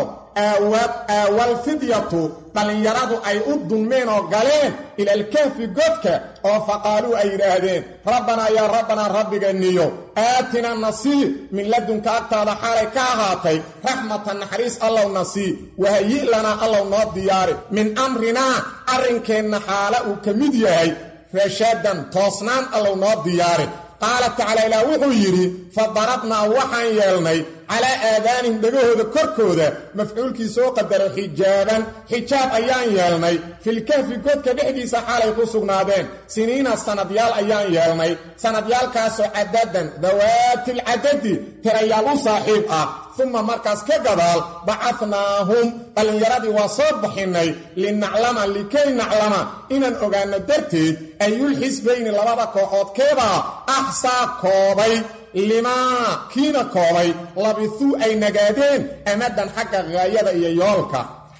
aawalfidyatu dhallinyaradu ay u dunmeen oo galeen ilalkahfi godka oo faqaaluu ay yidhaahdeen rabbanaa yaa rabbanaa rabbiga niyo aatina nasii min ladunka agtaada xaalay ka ahaatay raxmatan naxariis allow nasii wahayi lanaa allow noo diyaari min amrinaa arrinkeenna xaala uu ka mid yahay rashadan toosnaan allow noo diyaari qaala tacaala ilaah wuxuu yidhi fa darabnaa waxaan yeelnay calaa aadaanihim dhegahooda korkooda mafcuulkii soo qadaro xijaaban xijaab ayaan yeelnay filkahfi godka dhexdiisa xaalay ku sugnaadeen siniina sanadyaal ayaan yeelnay sanadyaalkaasoo cadadan dawaatilcadadi tirayaal u saaxiib ah uma markaas ka gadaal bacadnaahum dhallinyaradii waa soo bixinnay linaclama likay naclama inaan ogaanno darteed ayulxisbayni labada kooxood keebaa axsaa koobay limaa kiina koobay labisuu ay nagaadeen amadan xagga haayada iyo yoolka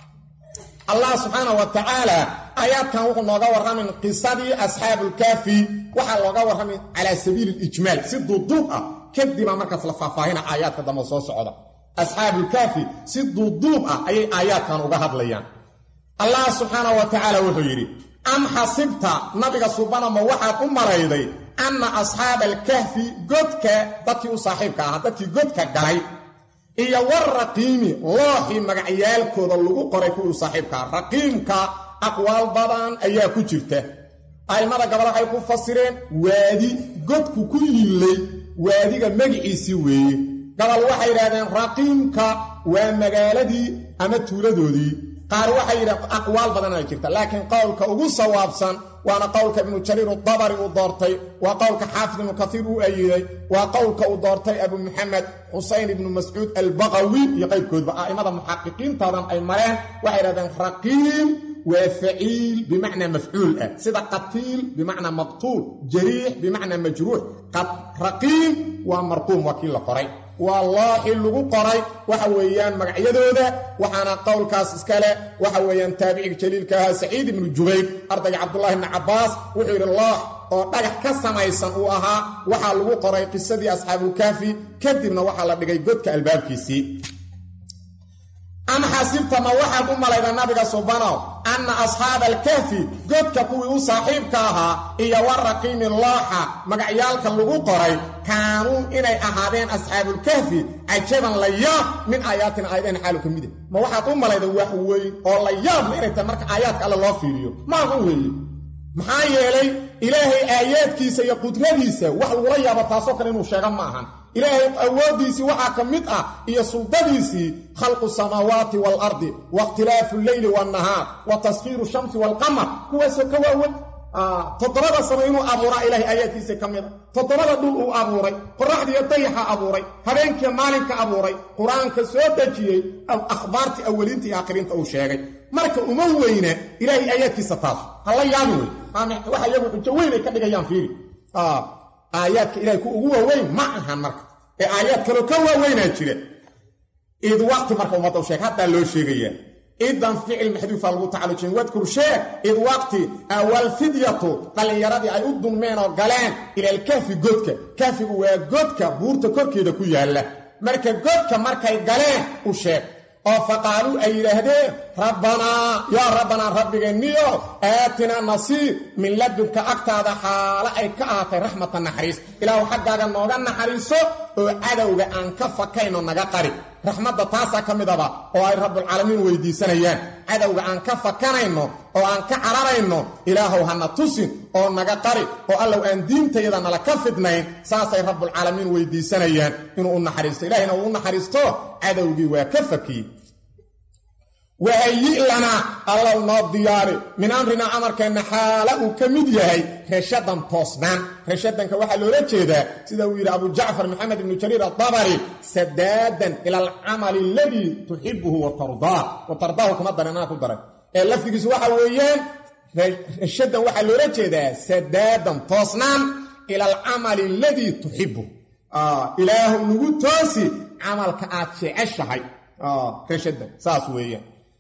allah subxaana wa tacaala aayaadkan wuxuu nooga warramin qisadii asxaabulkaafi waxaa looga warramay calaa sabiili lijmaal si duuduub ah kadibaa markaas la faahfaahina aayaadka dambe soo socda asxaabulkaafi si duuduub ah ayay aayaadkan uga hadlayaan allah subxaana wa tacaala wuxuu yidhi am xasibta nabiga subanama waxaad u malayday anna asxaaba alkahfi godka dadkii u saaxiibka ahaa dadkii godka galay iyo waraqiimi looxii magacyaalkooda lagu qoray kuwii u saaxiibka aha raqiimka aqwaal badan ayaa ku jirta a'immada gabal waxay ku fasireen waadi godku ku yillay waadiga magiciisii weeye gabal waxay yidhahdeen raqiimka waa magaaladii ama tuuladoodii qaar waxay yidhahdeen aqwaal badan ay jirta laakiin qowlka ugu sawaabsan waana qowlka ibnu jariir udabari uu doortay waa qowlka xaafid ibnu kaiir uu ayiday waa qowlka uu doortay abu muxamed xusayn ibnu mascuud albaqawi iyo qaybkoodba a'immada muxaqiqiintaadan ay mareen waxay yidhahdeen raqiim waa faciil bimacnaa mafcuul ah sida qatiil bimacnaa maqtuul jariix bimacnaa majruux raqiim waa marquum waa kii la qoray waa looxi lagu qoray waxa weeyaan magacyadooda waxaana qowlkaas iskale waxa weeyaan taabiciga jaliilka ahaa saciid ibnu jubayr ardayga cabdullahi ibni cabbaas wuxuu yidhi loox oo dhagax ka samaysan uu ahaa waxaa lagu qoray qisadii asxaabulkaafi kadibna waxaa la dhigay godka albaabkiisii am xasibta ma waxaad u malayda nabiga subanow anna asxaaba alkahfi godka kuwii u saaxiibka ahaa iyo waraqiimi looxa magacyaalka lagu qoray kaanuu inay ahaadeen asxaabulkahfi cajaban la yaab min aayaatina aayadeen xaalu ka mida ma waxaad u malayda wax weyn oo la yaabna inay tahay marka aayaadka alle loo fiiriyo maahan weeye maxaa yeelay ilaahay aayaadkiisa iyo qudradiisa wax lagula yaabo taasoo kale inuu sheega ma ahan ilaahay awooddiisii waxaa ka mid ah iyo suldadiisii khalqu samaawaati waalardi waاkhtilaafu lleyli waannahaar wa taskhiiru shamsi waalqamar kuwaasoo ka waawan toddobada samo inuu abuuraa ilaahay aayaadkiisa ka mida toddobada dhul uu abuuray qoraxdiiyo dayaxa abuuray habeenkiiyo maalinka abuuray qur-aanka soo dejiyey akhbaartii awaliinta iyo aakhiriinta uu sheegay marka uma weyna ilaahay aayaadkiisa taas hala yaabi wey waxa iyagu xujo weyn ay ka dhigayaan fiiri aayaadka ilahay ku ugu waaweyn ma ahan marka ee aayaad kaloo ka waaweynaa jira id waqti marka ummadda u sheeg haddaa loo sheegayaa idan ficil maxduufa lagu tacalujin wadkur sheeg id waqti awalfidyatu dhallinyaradii ay u dunmeen oo galeen ilalkahfi godka kahfigu waa godka buurta korkeeda ku yaalla marka godka markay galeen u sheeg oo faqaaluu ay yidhaahdeen rabbanaa yaa rabbanaa rabbigeenniyo aatinaa nasiib min ladunka agtaada xaalo ay ka ahaatay raxmata naxariis ilaahu xaggaaga nooga naxariiso oo cadowga aan ka fakayno naga qari raxmadda taasaa ka mid aba oo ay rabbulcaalamiin weydiisanayaan cadowga aan ka fakanayno oo aan ka cararayno ilaahow hana tusin oo naga qari oo allow aan diintayada nala ka fidnayn saasay rabbulcaalamiin weydiisanayaan inuu u naxariisto ilahayna uu u naxariisto cadowgii waa ka fakiyey wahayi lanaa allow noo diyaari min amrinaa amarkeenna xaala uu ka mid yahay reshadan toosnaan reshadanka waxaa loola jeedaa sida uu yidhi abu jacfar maxamed ibnu jariir adabari sadaadan ila alcamali aladii tuxibuhu watardaa watardaahu kuma daran anaa ku daray ee lafdigiisu waxa weeyaan reshadan waxaa loola jeedaa sadaadan toosnaan ila alcamali aladii tuxibu ilaahu nagu toosi camalka aad jeceshahay reshadan saas weeyaan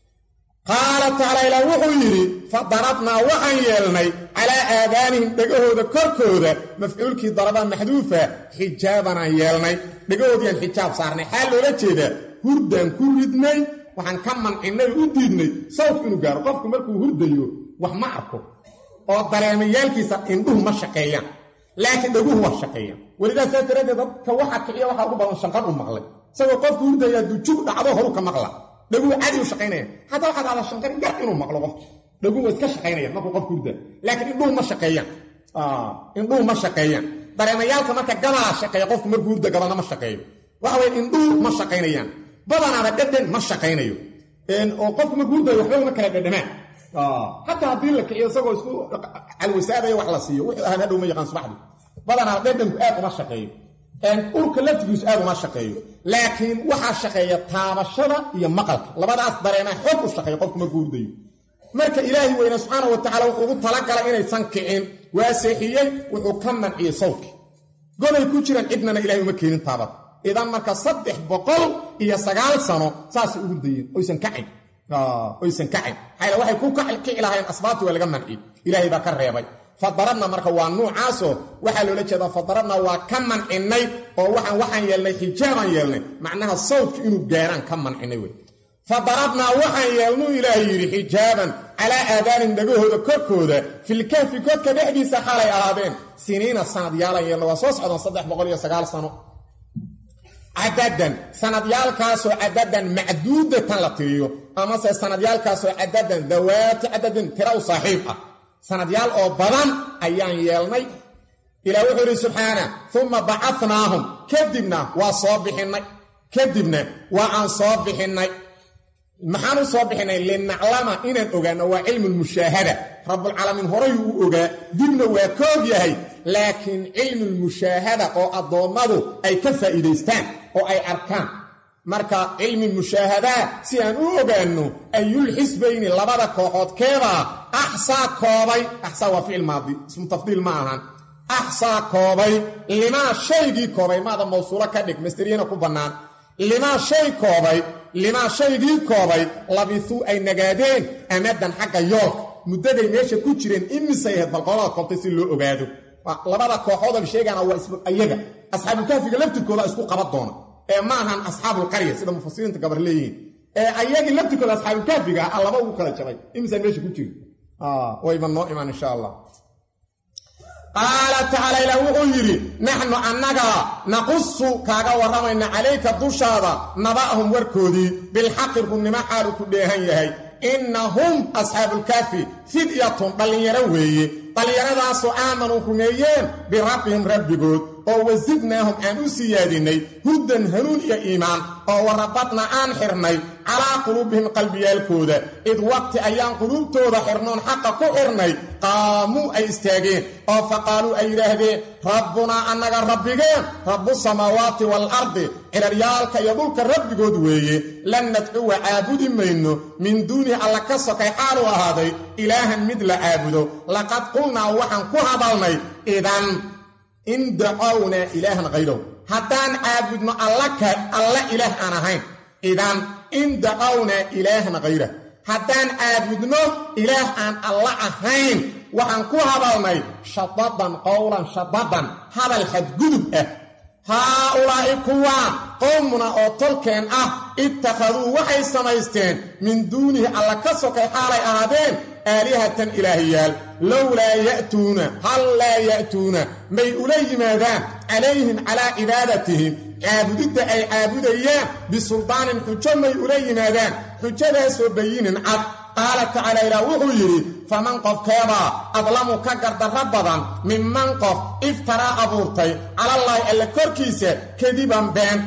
qaala tacaala ilaah wuxuu yidhi fa darabnaa waxaan yeelnay calaa aadaanihim dhegahooda korkooda mafcuulkii daraba maxduufa xijaabanaan yeelnay dhegahoodiiaan xijaab saarnay xaal loola jeedaa hurdaan ku ridnay waxaan ka mancinay u diidnay sawdku inuu gaaro qofku markuu hurdayo wax ma arko oo dareemayaalkiisa indhuhu ma shaqeeyaan laakiin dhaguhu waa shaqeeyaan welidaas saas daraaddeed dadka waxa kiciya waxaa ugu badan shanqar u maqlay isagoo qofku hurdaya dujug dhacdo horu ka maqla dhaguhu cadi u shaqaynaya hataa waxaad ahdaa shanqar gar inuu maqlo qofka dhaguhu waa iska shaqaynayaan markuu qofku hurdaa laakiin indhuhu ma shaqeeyaan indhuhu ma shaqeeyaan dareemayaalka marka gadaa shaqeeya qofku markuu hurda gadana ma shaqeeyo waxa weye indhuhu ma shaqaynayaan badanaaba dhedhen ma shaqaynayo oo qofku markuu hurdayo waxba uma kala dhedhamaan xataa haddii la kiciyo isagoo isku calwasaadaya wax la siiyo wuxuu ahaan hadhow ma yaqaan subaxdii badanaaba dhedhanku aad uma shaqeeyo urka laftigiisu aad uma shaqeeyo laakiin waxaa shaqeeya taabashada iyo maqalka labadaas dareemaa xoog u shaqeeya qofku markuu hurdayo marka ilaahi weyne subxaana wa tacala wuxuu ugu talagalay inaysan kicin waa seexiyey wuxuu ka manciyey sawdki goday ku jiraan cidnana ilahay uma keenin taabad idan marka saddex boqol iyo sagaal sano saasay u hurdayeen oysan kacin oysan kacin maxaa waxay ku kici lahayn asbaabti waa laga manciyey ilaahay baa ka reebay fadarabna marka waa nuucaasoo waxaa loola jeedaa fadarabna waa ka mancinay oo waxaan waxaan yeelnay xijaabaan yeelnay macnaha sawdku inuu gaaraan ka mancinay wey fadarabnaa waxaan yeelnuu ilaahay yidhi xijaaban calaa aadaanihim dhagahooda korkooda filkahfi godka dhexdiisa xalay ahaadeen siniina sanad yaalan yeelna waa soo socdaan saddex boqol iyo sagaal sano cadadan sanadyaalkaasoo cadadan macduudatan la tiriyo amase sanadyaalkaasoo cadadan dawaati cadadin tira u saaxiib ah sanadyaal oo badan ayaan yeelnay ilaa wuxuu yidhi subxaana uma bacanaahum kadibna waa soo bixinnay kadibna waa aan soo bixinnay maxaan u soo bixinnay linaclama inaan ogaano waa cilmu lmushaahada rabbulcaalamiin horayuu u ogaa dibna waa ka og yahay laakiin cilmulmushaahada oo addoommadu ay ka faa'iidaystaan oo ay arkaan marka cilmi mushaahadaa si aan u ogaanno ayulxisbayni labada kooxood keebaa axsaa koobay axsaa waa ficil maadi ismu tafdiil ma ahan axsaa koobay limaa shaygii koobay maada mawsuulo ka dhig masteriyana ku bannaan limaa shay koobay limaa shaygii koobay labisuu ay nagaadeen amadan xagga yoolka muddaday meesha ku jireen imisay ahayd balqolada koobtay si loo ogaado labada kooxood al sheegana waa ayaga asxaabulkaafiga laftirkooda isku qaban doona ee ma ahan asxaabulqarya sida mufasiriinta gabar leeyihiin ee ayagii laftirkooda asxaabulkaafiga ah laba ugu kala jabay imisaa meesha ku jiri wayba noo imaan insha allah qaala tacaala ilaah wuxuu yidhi naxnu annaga naqusu kaaga warramayna calayka dushaada naba'hum warkoodii bilxaqi runnimo xaalu ku dheehan yahay innahum asxaabulkaafi fidyatun dhallinyaro weeye dhallinyaradaasoo aamanuu rumeeyeen birabbihim rabbigood oo wasidnaahum aan u siyaadinnay huddan hanuun iyo iimaan oo warabadna aan xirnay calaa quluubihim qalbiyaalkooda id waqti ayaan quluubtooda xirnoon xaqa ku xirnay qaamuu ay istaageen oo faqaaluu ay yidhaahdeen rabbunaa annaga rabbigeen rabbu samaawaati waalardi ciraryaalka iyo dhulka rabbigood weeye lan nadcuwa caabudi mayno min duunihi alla ka sokay xaalu ahaaday ilaahan mid la caabudo laqad qulnaa waxaan ku hadalnay idan in dacownaa ilaahan hayrahu haddaan caabudno alla ilaah aan ahayn idan in dacownaa ilaahan hayrah haddaan caabudno ilaah aan alla ahayn waxaan ku hadalnay shadadan qowlan shadadan hadal xadgudub ah haa-ulaa'i kuwaa qowmuna oo tolkeen ah ittakhaduu waxay samaysteen min duunihi alla ka sokay xaalay ahaadeen aalihatan ilaahiyaal lowlaa ya'tuuna hal laa ya'tuuna may ula yimaadaan calayhim calaa cibaadatihim caabudidda ay caabudayaan bisuldaanin xujo may ula yimaadaan xujadaasoo bayinin cad qaala tacaala ilaah wuxuu yidhi faman qofkeebaa adlamu ka gardarro badan minman qof iftaraa abuurtay calallaahi alle korkiisa kadiban been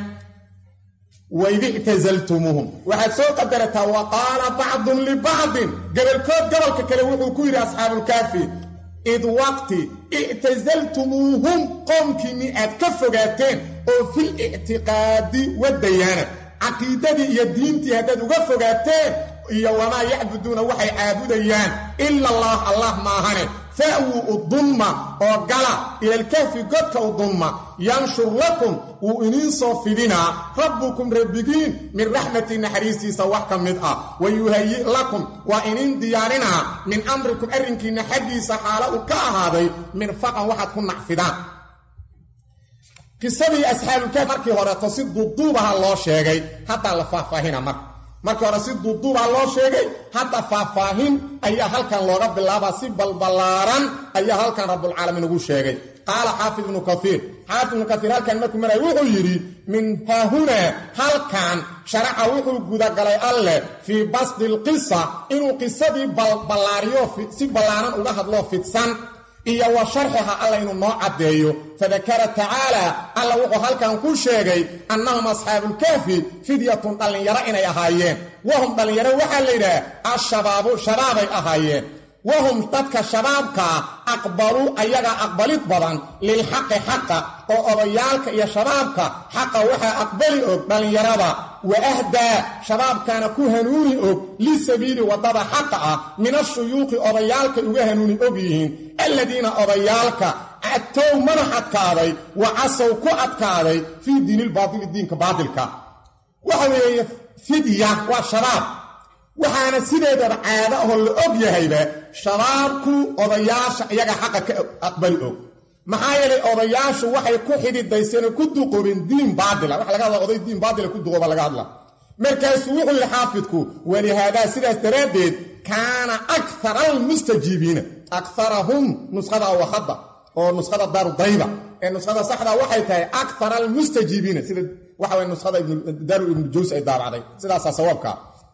waid ictasaltumuuhum waxaad soo qadarataa wa qaala bacdun libacdin gobolkood gobolka kale wuxuu ku yidhi asxaabulkaafi id waqti ictasaltumuuhum qoomkiinni aad ka fogaateen oo fil ictiqaadi wadayaana caqiidadii iyo diintii haddaad uga fogaateen iyo wamaa yacbuduuna waxay caabudayaan ila allah allah maahane fa'wuu udumma oo gala ilalkahfi godka udumma yanshur lakum wuu idiin soo fidinaa rabbukum rabbigiin min raxmati naxariistiisa wax ka mid ah wa yuhayi' lakum waa idiin diyaarinaa min amrikum arrinkiinna xaggiisa xaalo uu ka ahaaday mirfaqan waxaad ku nacfidaan qisadii asxaabulkaaf markii horeeto si duuduubaha loo sheegay haddaa la faahfaahina marka markii hore si duuduubaa loo sheegay hadda faahfaahin ayaa halkan looga bilaabaa si balballaaran ayaa halkan rabbulcaalamiin ugu sheegay qaala xaafid ibnu kaiir xaafid ibnu kaiir halkan markuu maraya wuxuu yidhi min haahunaa halkan sharaca wuxuu gudagalay alleh fii basdi lqisa inuu qisadii ballaariyo si ballaaran uga hadloo fidsan iyo wa sharxiha alla inuu noo caddeeyo fadakara tacaala alla wuxuu halkan ku sheegay annahum asxaabulkaafi fidyatun dhallinyaro inay ahaayeen wahum dhallinyaro waxaa la yidhaha ashabaabu shabaabay ahaayeen wahum dadka shabaabkaa aqbaluu ayagaa aqbalid badan lilxaqi xaqa oo odayaalka iyo shabaabka xaqa waxaa aqbali og dhallinyarada wa ahdaa shabaabkaana ku hanuuni og lisabiili waddada xaqa ah min ashuyuuqi odayaalkay uga hanuuni og yihiin alladiina odayaalka cadtow madax adkaaday wa casow ku adkaaday fii diinilbaatili diinka baatilka waxa weeye fidya waa shabaab waxaana sideedaba caado ahoo la og yahayba shabaabku odayaasha iyaga xaqa ka aqbali og maxaa yeelay odayaashu waxay ku xididayseen oo ku duqoobeen diin baatila waxa laga hadla oday diin baatila ku duqooba laga hadla markaasuu wuxuu yidhi xaafidku walihaadaa sidaas daraaddeed kaana akara almustajiibiina akarahum nuskhada awahadda oo nuskhada daarudayba ee nuskhada saxda waxay tahay akara almustajiibiina sida waxa way nuskhada daaru ibnu jaws ay daabacday sidaasaa sawaabkaa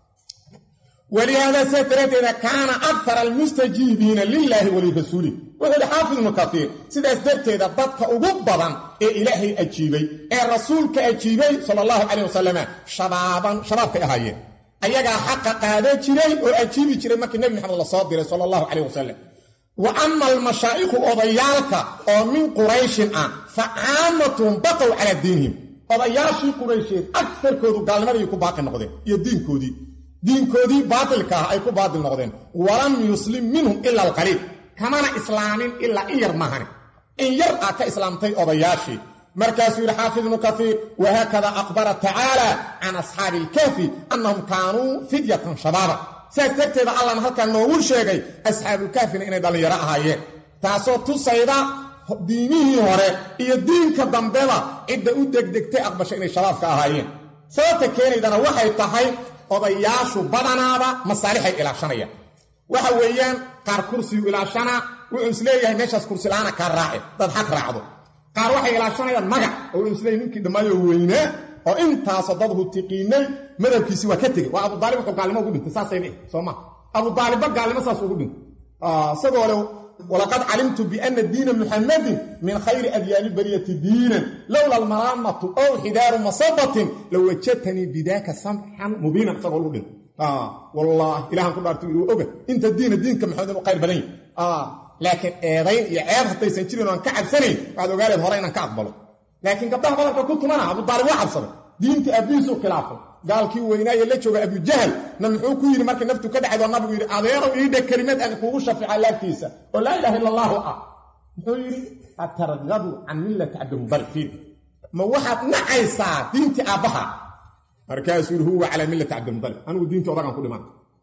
walihaadaa sidaas daraaddeeda kaana akara almustajiibiina lilaahi walirasuulih wuxuu yidhi xaafid ibnu kaiir sidaas darteeda dadka ugu badan ee ilaahay ajiibay ee rasuulka ajiibay sala allahu calayh wasalama shabaaban shabaabkay ahaayeen ayagaa xaqa qaada jiray oo ajiibi jiray markii nebi maxamed la soo diray sala allahu calayh wasalam wa ama almashaa'iku odayaalka oo min qurayshin ah fa caamatuhum baqow calaa diinihim odayaashii quraysheed agarkoodu gaalnimadii ku baaqi noqdeen iyo diinkoodii diinkoodii baatilka ah ay ku baatil noqdeen walam yuslim minhum ila alqaliil kamana islaamin ilaa in yar mahane in yar ah ka islaamtay odayaashii markaasuu yidhi xaafid ibnu kaiir wahaakada aqbara tacaala can asxaabi ilkaafi annahum kaanuu fidyatan shabaaba sidaas darteeda allana halkaa noogu sheegay asxaabulkaafina inay dhallinyaro ahaayeen taasoo tusayda diimihii hore iyo diinka dambeba cidda u degdegtay aqbasha inay shabaabka ahaayeen sababta keenaydana waxay tahay odayaashu badanaaba masaalixay ilaashanayaan waxa weeyaan qaar kursiyu ilaashanaa wuxuu isleeyahay meeshaas kursi la-aana kaa raace dad xaq raacdo qaar waxay ilaashanayaan magac oo wuxuu isleeyahy ninkii dhammaayo weynaa oo intaasoo dad hutiqiinay madabkiisi waa ka tegey waa abudaalib wuxuu gaalnimo ugu dhintay saasay dhihi soo ma abudaalibba gaalnimo saas ugu dhintay isagoo le walaqad calimtu biana diina muxamadin min khayri adyaani bariyati diinan lowla almalaamatu ow xidaaru masabatin lawajadtanii bidaaka samxan mubiinan isagoo lagu dhintay wallahi ilahan ku dhaartu uu oga inta diina diinka maxamed inuu khayr badan yahay laakiin eedayn iyo ceeb haddaysan jirin oan ka cabsanayn waxaad ogaaleed hore inaan ka aqbalo laakiin gabdhaha badanka ku tumana abudaalib waa cabsaday diinta aabbihiisuu khilaafay gaalkii weynaaye la jooga abujahal na muxuu ku yidhi markii naftu ka dhacdo nabigu yidhi adeerow iidha kelimad aan kuugu shafica laagtiisa oo laa ilaha illa allaahu ah muxuu yidhi atargadu can millati cabdimudalib fiid ma waxaad nacaysaa diintii aabbaha markaasuu yidhi huwa calaa millati cabdimudalib anigu diintii odagaan ku dhimaanta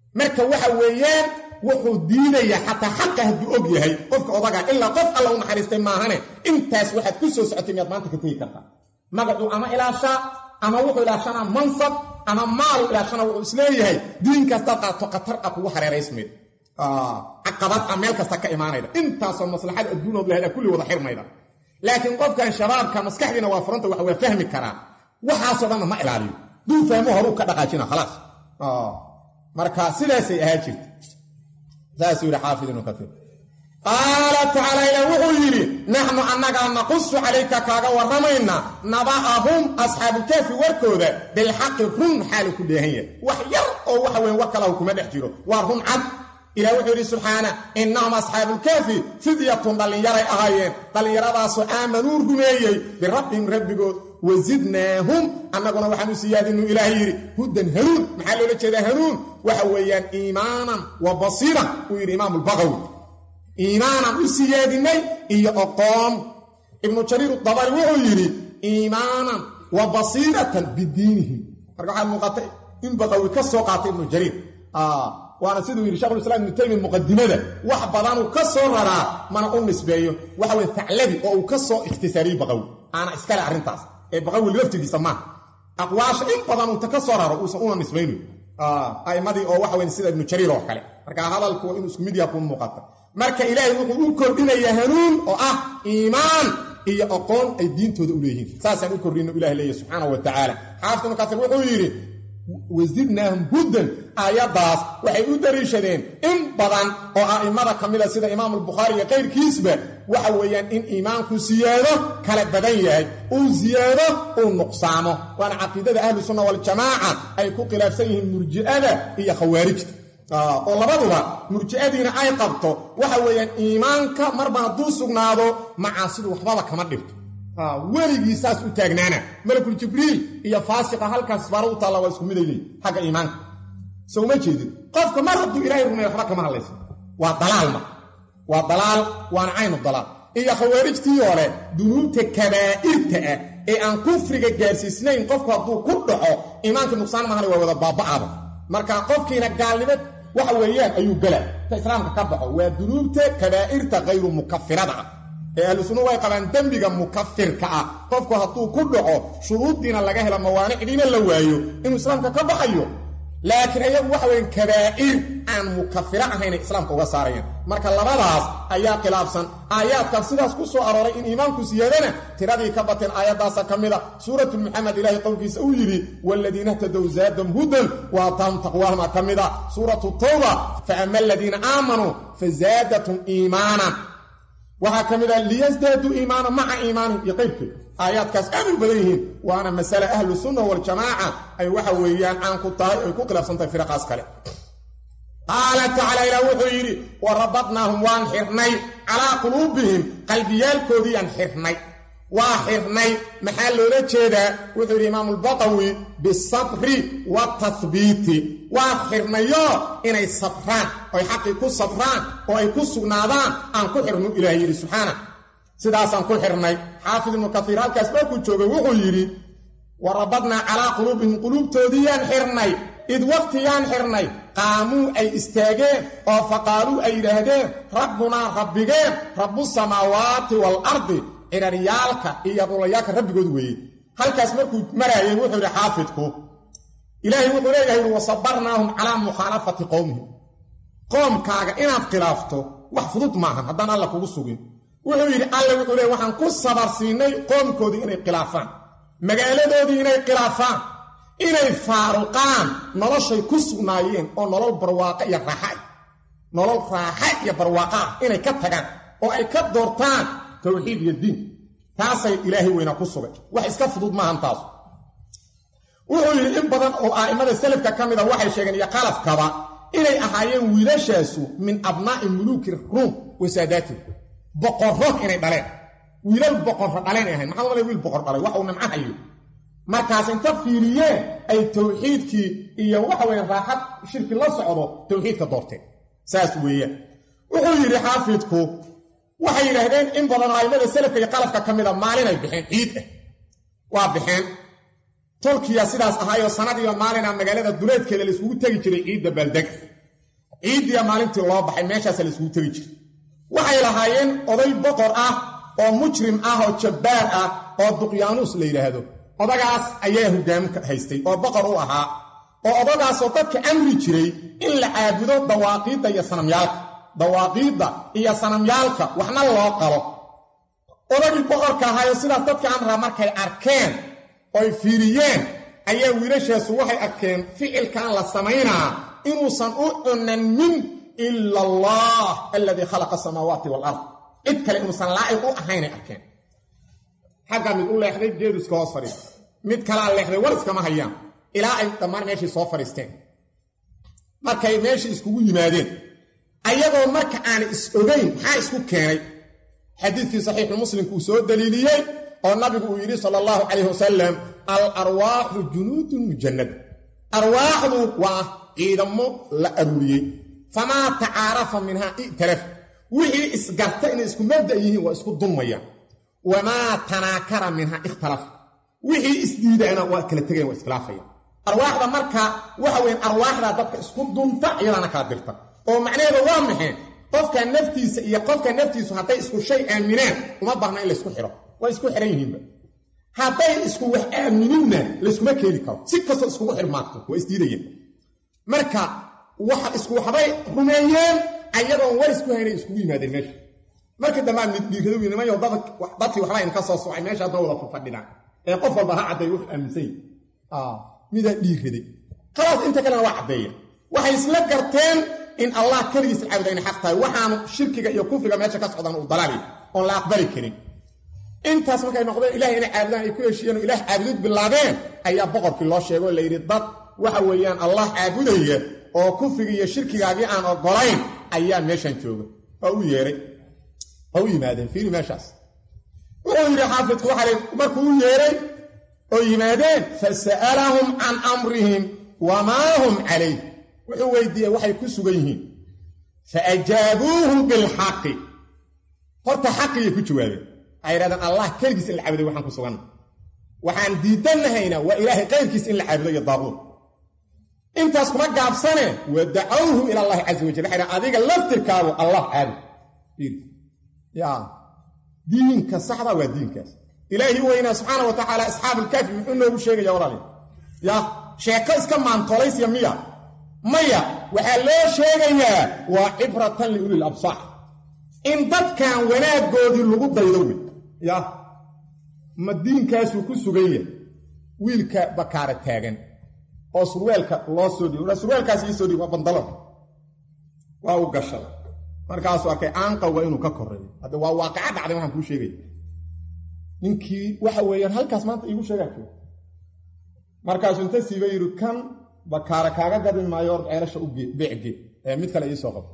marka waxa weeyaan wuxuu diidayaa xataa xaqa hadduu og yahay qofka odaga ilaa qof alla u naxariistay maahane intaas waxaad ku soo socotay miyaad maanta ka tegi kartaa magacuu ama ilaashaa ama wuxuu ilaashanaa mansab ama maalu ilaashana wuxuu isleeyahay diin kastaad qaato khatar a kugu hareeraysmayd caqabad a meel kasta ka imaanayda intaasoo maslaxada adduunood lahayd kulli wada xirmayda laakiin qofkan shabaabka maskaxdiina waa furanta wax waa fahmi karaa waxaasoo dhanna ma ilaaliyo duu fahmo horuu ka dhaqaajina khalaas marka sidaasay ahaa jirta saasuu yidhi xaafid ibnu kaiir qaala tacaala ilah wuxuu yidhi naxnu annagaa naqusu calayka kaaga warramayna naba'ahum asxaabulkaafi warkooda bilxaqi run xaalu ku dheehan yahay wax yar oo waxa weyn war kalahu kuma dhex jiro waa run cad ilah wuxuu yidhi subxaana innahum asxaabulkaafi fidyatun dhallinyaray ahaayeen dhallinyaradaasoo aamanuu rumeeyey birabbihim rabbigood wasidnaahum annaguna waxaan u siyaadinu ilaah yidhi hudan hanuun maxaa loola jeedaa hanuun waxa weeyaan iimaanan wa basiira uu yidhi imaam lbaqawi iimaanan u siyaadinay iyo oqoon ibnu jariir dabari wuxuu yidhi iimaanan wa basiiratan bidiinihim marka waxaa muuqatay in baqawi ka soo qaatay ibnu jariir waana siduu yidhi shekhulislaam ibnu taymiya muqadimada wax badanuu ka soo raraa mana u nisbeeyo waxa weye taclabi oo uu ka soo ikhtisaariyey baqawi aana iskale arrintaas ee baqawi laftigiisa maaha aqwaasha in badan uunta ka soo raro uusan una nisbayno a'immadii oo waxa weye sida ibnu jariir oo kale marka hadalku waa inuu isku mid yaha kuu muuqata marka ilaahay wuxuu u kordhinayaa hanuun oo ah iimaan iyo aqoon ay diintooda u leeyihiin saasaan u kordhino ilah leeya subxaanahu wa tacaala xaafid ibnu kasiir wuxuu yidhi wasidnaahum huddan aayaddaas waxay u dariishadeen in badan oo a'immada ka mida sida imaamulbukhaari iyo kayrkiisba waxa weeyaan in iimaanku siyaado kala badan yahay uu siyaado uu nuqsaamo waana caqiidada ahlu sunna waljamaaca ay ku khilaafsan yihiin murji'ada iyo khawaarijta oo labaduba murji'adiina ay qabto waxa weeyaan iimaanka marba hadduu sugnaado macaasidu waxbaba kama dhibto weligii saas u taagnaana malakul jibriil iyo faasiqa halkaas baara u taalla waa isku miday leey xagga iimaanka soo uma jeedin qofka mar hadduu ilaahay rumeeyo waxba kama hadlaysa waa dalaalma waa dalaal waana caynu dalaal iyo khawaarijtii hore dunuubta kabaa'irta ah ee aan kufriga gaarsiisnayn qofku hadduu ku dhaco iimaanka nuqsaan mahana waa wada baaba'aba marka qofkiina gaalnimo waxa weeyaan ayuu gala ta islaamka ka baxo waa dunuubta kabaa'irta hayru mukafirada ah ee ahlu sunna way qabaan dembiga mukafirka ah qofku hadduu ku dhaco shuruuddiina laga helo mawaanicdiina la waayo inuu islaamka ka baxayo laakiin ayagu waxa weyan kabaa'ir aan mukafiro ahaynay islaamka uga saarayaan marka labadaas ayaa khilaafsan aayaadkaas sidaas ku soo arooray in iimaanku siyaadana tiradii ka bateen aayaddaasa ka mida suuratu muxamed ilaahay qowlkiisa uu yidhi waaladiina htadow zaadam hudan wa ataahum taqwaahuma ka mida suuratu tawba fa ama aladiina aamanuu fazaadatum iimaanan waxaa ka mid ah liyasdaaduu iimaana maca iimaanihim iyo qaybkeed aayaadkaas aad u badan yihiin waana masale ahlu sunna waljamaaca ay waxa weeyaan caan ku tahay ay ku khilaafsan tahay firaqaas kale qaala tacaala ilaah wuxuu yidhi wa rabadnaahum waan xirnay calaa quluubihim qalbiyaalkoodiiyaan xirnay waa xirnay maxaa loola jeedaa wuxuu yidhi imaamulbaqawi bisabri watahbiiti waa xirnayo inay sabraan oy xaqii ku sabraan oo ay ku sugnaadaan aan ku xirnu ilaah yidhi subxaana sidaasaan ku xirnay xaafid ibnu kaiir halkaas markuu joogay wuxuu yidhi wa rabadnaa calaa quluubihim quluubtoodiiyaan xirnay id waqtiyaan xirnay qaamuu ay istaageen oo faqaaluu ay yidhaahdeen rabbunaa rabbigeen rabbu samaawaati waalardi ciraryaalka iyo dhulayaalka rabbigood weeye halkaas markuu maraayay wuxuu yidhi xaafidku ilaahay wuxuu leeyahay ui wasabarnaahum calaa mukhaalafati qowmihim qoomkaaga inaad khilaafto wax fudud maahan haddaan alla kugu sugin wuxuu yidhi alle wuxuu leey waxaan ku sabarsiinay qoomkoodii inay khilaafaan magaaladoodii inay khilaafaan inay faaruqaan noloshay ku sugnaayeen oo nolol barwaaqa iyo raaxa nolol raaxa iyo barwaaqa ah inay ka tagaan oo ay ka doortaan towxiid iyo diin taasay ilaahay weynaa ku sugay wax iska fudud maahan taas wuxuu yidhi in badan oo a'immada salafka ka mida waxay sheegeen iyo qalafkaba inay ahaayeen wiilashaasu min abnaa'i muluuki ruum wasaadaatihim boqorro inay dhaleen wiilal boqorro dhaleen ay ahayn maxaa malay wiil boqor dhalay wax uu nimco hayo markaas inta fiiriyeen ay towxiidkii iyo waxa weeye raaxad shirki la socdo towxiidka doorteen saas weeyaan wuxuu yidhi xaafidku waxay yidhaahdeen in badan oo a'immada salafka iyo qalafka ka mida maalinay bixeen ciid ah waa bixeen tolkiya sidaas ahaayoo sanadiiba maalina magaalada duleedkeeda layskugu tegi jiray ciidda baaldega ciiddiya maalintii loo baxay meeshaasa la isugu tegi jiray waxay lahaayeen oday boqor ah oo mujrim ah oo jabbaar ah oo duqyaanuus la yidhaahdo odagaas ayaa hogaaminka haystay oo boqor u ahaa oo odagaasoo dadka amri jiray in la caabudo dawaaqiidda iyo sanamyaalka dawaaqiidda iyo sanamyaalka waxna loo qalo odagii boqorka ahaayo sidaas dadka amraa markay arkeen oy fiiriyeen ayaa wiilashaasu waxay arkeen ficilkan la samaynaa inuusan u cunanin ila allah aladii khalaqa asamaawaati walard cid kale inuusan laa'iq u ahaynay arkeen xaggaa mid u leexday geeduska hoos fadhiista mid kalaa leexday war iskama hayaan ilaa ay dhammaan meeshii soo fadhiisteen markay meeshii iskugu yimaadeen ayagoo marka aan is ogayn maxaa isku keenay xadiidkii saxiixu muslimku uu soo daliiliyey oo nabigu uu yidhi sala allahu calayh wasalam al arwaaxu junuudun mujannada arwaaxdu waa ciidamo la aruuriyey famaa tacaarafa minhaa i'talaf wixii isgarta inay isku mabda yihiin waa isku dulmayaan wamaa tanaakara minhaa ikhtalaf wixii isdiidaana waa kala tegayan waa iskhilaafayaan arwaaxda marka waxa weyn arwaaxda dadka isku dunta iyadaana kala dirta oo macnaheedu waa maxay qofka naftiisa iyo qofka naftiisu hadday isku shay aaminaan uma baahna in laysku xidho waa isku xidhan yihiinba hadday isku wax aamininna layskuma keeni karo si kastoo iskugu xidhmaagto waa isdiidayeen marka waxa isku waxbay rumeeyeen ayadoon war isku haynay iskugu yimaadeen meesha markii dambaa mid dhiirado nimayo dadkii waxbaa inka soo socay meesha hadda wada fadhidhaan ee qof walba ha cadday wax aaminsan yahi midaa dhiiraday khalaas inta kalena waa caddeeya waxay isla garteen in allah keligiis caabuda inay xaq tahay waxaanu shirkiga iyo kufriga meesha ka socdaan uu dalaali oon la aqbali karin intaas markay noqdeen ilahay inay caabudaan ay ku heshiiyeen oo ilaah caabudid bilaabeen ayaa boqorkii loo sheego oo la yidhi dad waxa weeyaan allah caabudaya oo kufriga iyo shirkigaagii aan ogolayn ayaa meeshan jooga oo u yeeray oo u yimaadeen fiiri meeshaas wuxuu yidhi xaafidku waxaa markuu u yeeray oo yimaadeen fasa'alahum can amrihim wamaa hum calayh wuxuu weydiiyey waxay ku sugan yihiin fa ajaabuuhu bilxaqi horta xaqiyay ku jawaabeen waxay yidhahdeen allah keligiis in la caabuday waxaan ku suganna waxaan diidannahaynaa waa ilaahay qayrkiis in la caabudo iyo daaquud intaas kuma gaabsane wa dacawhu ila allahi caza wajal waxay dhahan adiga laftirkaagu allah caabud ya diinka saxda waa diinkaas ilaahi weynaa subxaana wa tacaala asxaabulkaafi muxuu noogu sheegaya walaali ya sheeko iska maantolaysya miya maya waxaa loo sheegayaa waa cibratan liulil absaar in dadkan wanaaggoodii lagu daydo wey ya ma diinkaasuu ku sugan yahay wiilka bakaara taagan oo surweelka loo soo dhiibo surweelkaas ii soo dhiib waa bandalo waa u gashay markaasuu arkay aanqawga inuu ka koreeyo hadda waa waaqaca dhacday waxaan kuu sheegaya ninkii waxa weeyaan halkaas maanta iigu sheegaa jooga markaasuu inta siiba yidhi kan bakaara kaaga gadin maayo or ceelasha u beecgee ee mid kale iisoo qabo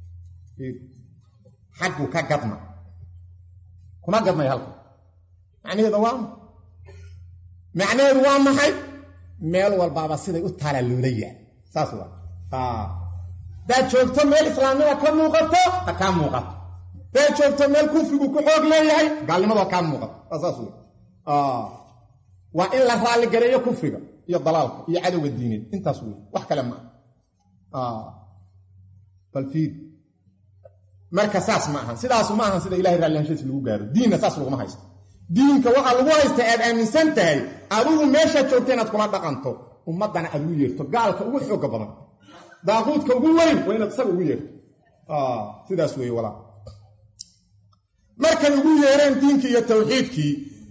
xagguu ka gadma kuma gadmay halka macnaheeda waa macnaheedu waa maxay meel walbaaba siday u taalaa loola yahay saas waa hadaad joogto meel islaamnima ka muuqato ha kaa muuqato hadaad joogto meel kufrigu ku xoog leeyahay gaalnimadu ha kaa muuqato waa saas wey waa in la raalligareeyo kufriga iyo dalaalka iyo cadowga diineed intaas wey wax kale ma aha bal fiir marka saas ma ahan sidaasu ma ahan sida ilahay raallihanshiis lagu gaaro diinna saas laguma haysto diinka waxaa lagu haystaa aad aaminsan tahay adigu meeshaad joogta inaad kula dhaqanto ummaddana aad ugu yeerto gaalka ugu xooga badan daaquudka ugu weyn waa inaad isaga ugu yeerto sidaas weeye walaa markay ugu yeereen diinkii iyo tawxiidkii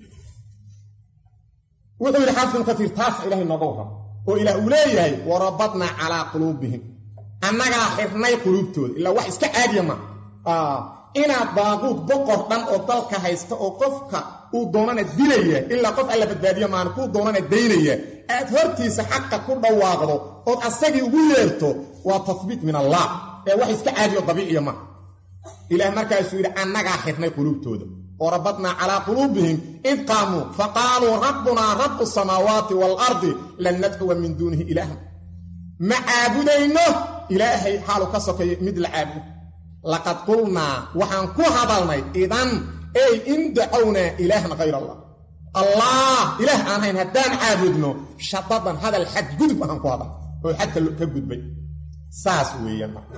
wuxuu yidhi xaafid ibnu katiir taas ilahay nooga warramo oo ilaah uu leeyahay warabadnaa calaa quluubihim annagaa xirnay quluubtooda ilaa wax iska caadiya ma inaad daaquud boqor dhan oo dalka haysta oo qofka uu doonana dilaya ilaa qof alla badbaadiya maana kuu doonana daynaya aad hortiisa xaqa ku dhawaaqdo ood asagii ugu yeerto waa tahbiit min allah ee wax iska caadiyo dabiiciya ma ilaah markaasuu yidhi annagaa xirnay quluubtooda warabadnaa calaa quluubihim id qaamuu faqaaluu rabbunaa rabu samaawaati waalardi lan nadcuwa min duunihi ilaahan ma caabudayno ilaahay xaalu ka sokeeyo mid la caabudo laqad qulnaa waxaan ku hadalnay idan ey in dacownaa ilaahan hayr allah allah ilaah aan hayn haddaan caabudno shadadan hadal xad gudub ahaan ku hadal oo xadka ka gudbay saas weeyaan marka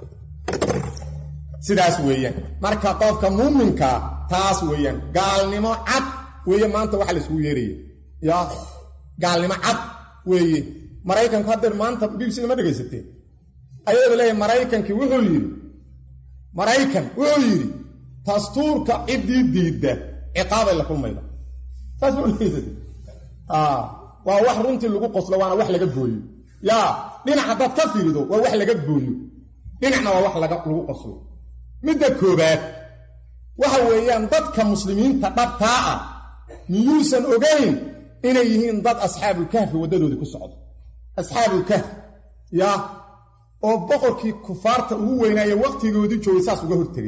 sidaas weeyaan marka qofka muuminka taas weeyaan gaalnimo cad weeye maanta waxa la isugu yeeraya ya gaalnimo cad weeye maraykanku haddeer maanta bbcda ma dhegaysateen ayada leeyahay maraykankii wuxuu yidhi maraykan wuxuu yidhi dastuurka ciddii diidda ciqaabay la kulmayda saas ma dhegaysate waa wax runtii lagu qoslo waana wax laga gooyo yaa dhinac haddaad ka fiirido waa wax laga gooyo dhinacna waa wax lagu qoslo midda koobaad waxa weeyaan dadka muslimiinta dhabtaa ah miyuusan ogayn inay yihiin dad asxaabulkahfi waddadoodii ku socdo asxaabulkahfi yaa oo boqorkii kufaarta ugu weynaaye wakhtigoodii joogay saas uga hortegay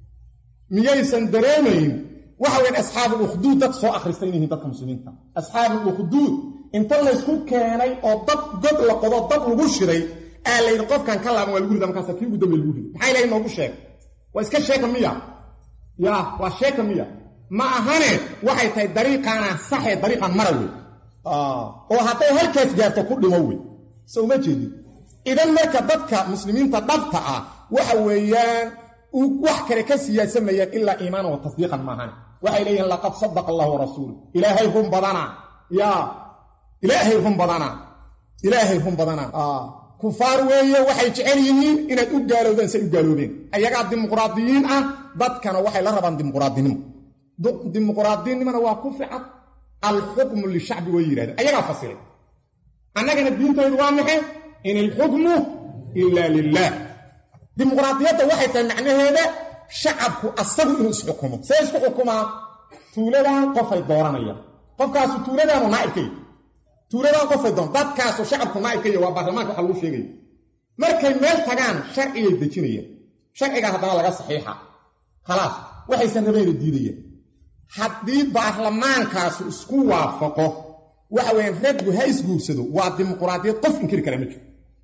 miyaysan dareemayn waxa weyan asxaabuulukhduud dad soo akhristay inay yihiin dadka muslimiinta asxaabuulukhduud inta laysku keenay oo dad god la qodo dad lagu shiray aa la yidhi qofkan ka laaban waa lagu rida markaasa kii ugu dambe lagu riday maxaa ilahay noogu sheeg waa iska sheeka miya ya waa sheeka miya ma ahane waxay tahay dariiqaana saxee dariiqan mara wey oo hadday halkaas gaarto ku dhimo wey so uma jeedin idan marka dadka muslimiinta dhabta ah waxa weeyaan wax kale ka siyaasamayaan ilaa iimaanan wa tasdiiqan maahane waxay leeyihiin laqad sadaqa allah warasuulu ilaahay run badana ya ilaahay run badana ilaahay run badana kufaar weeye waxay jecel yihiin inaad u gaalowdaan say u gaaloobeen ayagaa dimuqraadiyiin ah dadkana waxay la rabaan dimuqraadinimo dimuqraadinimona waa ku ficad alxukmu lishacbi way yidhahdeen ayagaa fasiray annagana diintaydu waa maxe in ilxukmu ila lilah dimuqraadiyadda waxay tahay macnaheeda shacabku asagu inuu isxukumo see isku xukumaa tuuladan qofay dooranayaan qofkaasu tuuladaanu naaibkay tuuladan qofay doon dadkaasu shacabku naaibkay waa baarlamaanka waxa lagu sheegaya markay meel tagaan sharcigay dejinayaan sharcigaa haddana laga saxiixa khalaas waxaysan rabayna diidayaan haddii baarlamaankaasu isku waafaqo waxa weyaan raggu ha isguursado waa dimuqraadiyad qof inkiri kara ma jiro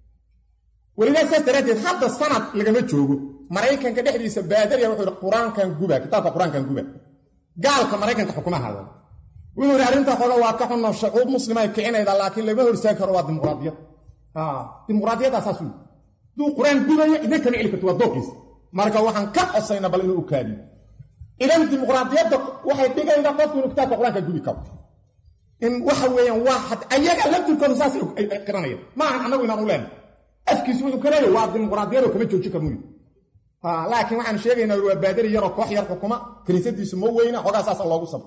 welidaa saas daraaddeed hadda sanad lagama joogo maraykanka dhexdiisa baadariya wuxuu yidhi qur-aankan guba kitaabka qur-aankan guba gaalka maraykanka xukuma hadan wuxuu yidhi arrintaa xooga waa ka xunno shacuub muslima ay kicinayda laakiin lama horsaagi karo waa dimuqraadiyad dimuqraadiyaddaa saas wey hadduu qur-aan gubayo idin kama celi karto waa dooqiisa marka waxaan ka cosayna bal inuu ukaadiyo idan dimuqraadiyadda waxay dhigayda qofku inuu kitaabka qur-aanka gubi karo in waxa weeyaan waa ayaga laftirkooda saas ay qiranayaan ma ahan annagu inaan u leenay afkiisu wuxuu ka leeyahy waa dimuqraadiyadoo kama joojin karmuy laakiin waxaan sheegaynaa waa baadari yaroo koox yar xukuma kiniisadiisu ma weyna xogaa saasa loogu sabro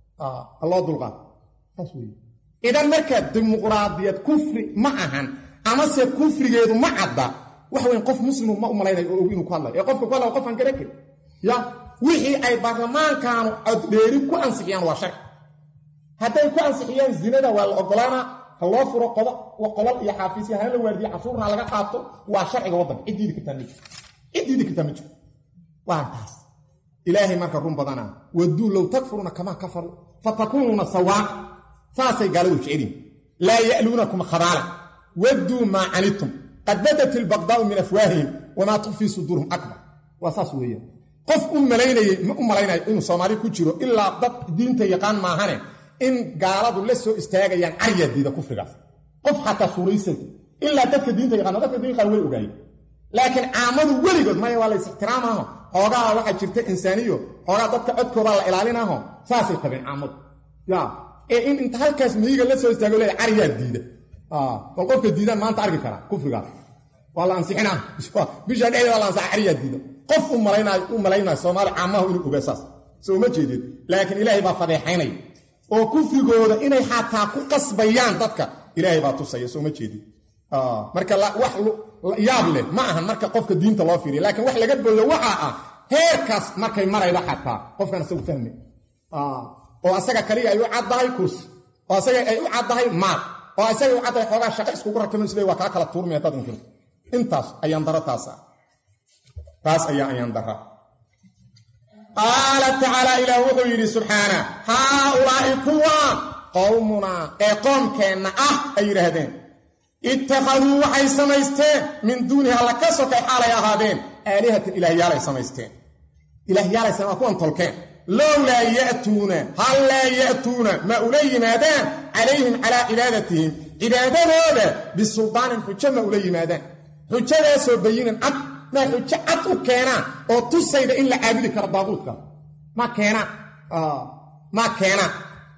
loo dulqaad saas wey idan marka dimuqraadiyad kufri ma ahan amase kufrigeedu ma cadda waxa weyan qof muslimu ma u malaynayo oo og inuu ku hadlayo ee qofka ku hadlaya qofaan garan karin ya wixii ay baarlamaankaanu coddheeri ku ansixiyaan waa sharci hadday ku ansixiyaan zinada waa la ogolaanaa ha loo furo qolal iyo xaafiisya hana la waardiye cashuurna laga qaato waa sharciga waddanka ciddiidi kartaa ma jiro ciddiidi kartaa ma jiro waa taas ilaahay marka run badanaa waduu low takfuruuna kamaa kafaruu fatakuunuuna sawaa saasay gaaladu jecelyihin laa ya'luunakum khabaala wadduu maa canidtum qad badat ilbaqdaa'u min afwaahihim wamaa tukfii suduuruhum akbar waa saas weeyaan qof u malaynayey ma u malaynayo inuu soomaali ku jiro ilaa dad diinta yaqaan maahane in gaaladu la soo istaagayaan caryaa diida kufrigaas qof xataa suuraysan ilaa dadka diinta yaqaano dadka diin qaar way ogaayeen laakiin caamadu weligood maya waa la is-ixtiraamaaho xoogaa waxaa jirta insaaniyo xoogaa dadka codkoodaa la ilaalinaaho saasay qabeen caamadu ya ee in inta halkaas miyiga la soo istaago leeya caryaa diida bal qofka diidaan maanta arki karaa kufrigaas waa la ansixinaa bisha dhexdeeda la ansaxa caryaa diida qof u malaynayo u malaynayo soomaali caamahu inuu ogaa saas soo uma jeedid laakiin ilaahay baa fadeexaynaya oo kufrigooda inay xataa ku qasbayaan dadka ilaahay baa tusaya soo ma jeedin marka wax yaab leh ma ahan marka qofka diinta loo fiiriya laakiin wax laga booyo waxa ah heerkaas markay marayda xataa qofkan isagu fahme oo asaga kaliya ay u caddahay kursi oo asaga ay u caddahay maal oo asaga u caddahay xoogaa shaqo iskugu rakamo isle waa kaa kala tuurmaya dad inkirto intaas ayaan daro taas ah taas ayaa ayaan dara qaala tacaala ilaah wuxuu yidhi subxaana haaulaa'i kuwa qowmunaa ee qoomkeenna ah ay yidhaahdeen ittakhaduu waxay samaysteen min duunihi alla ka sokay xaalay ahaadeen aalihatan ilaahyaalay samaysteen ilaahyaalay sama waa kuwan tolkeen lowlaa ya'tuuna hal laa ya'tuuna ma ula yimaadaan calayhim calaa cibaadatihim cibaadadooda bisuldaanin xujo ma ula yimaadaan xujadaasoo bayinan cad maa xujo cad u keenaan oo tusayda in la caabudi karo daaquudka ma keenaan ma keenaan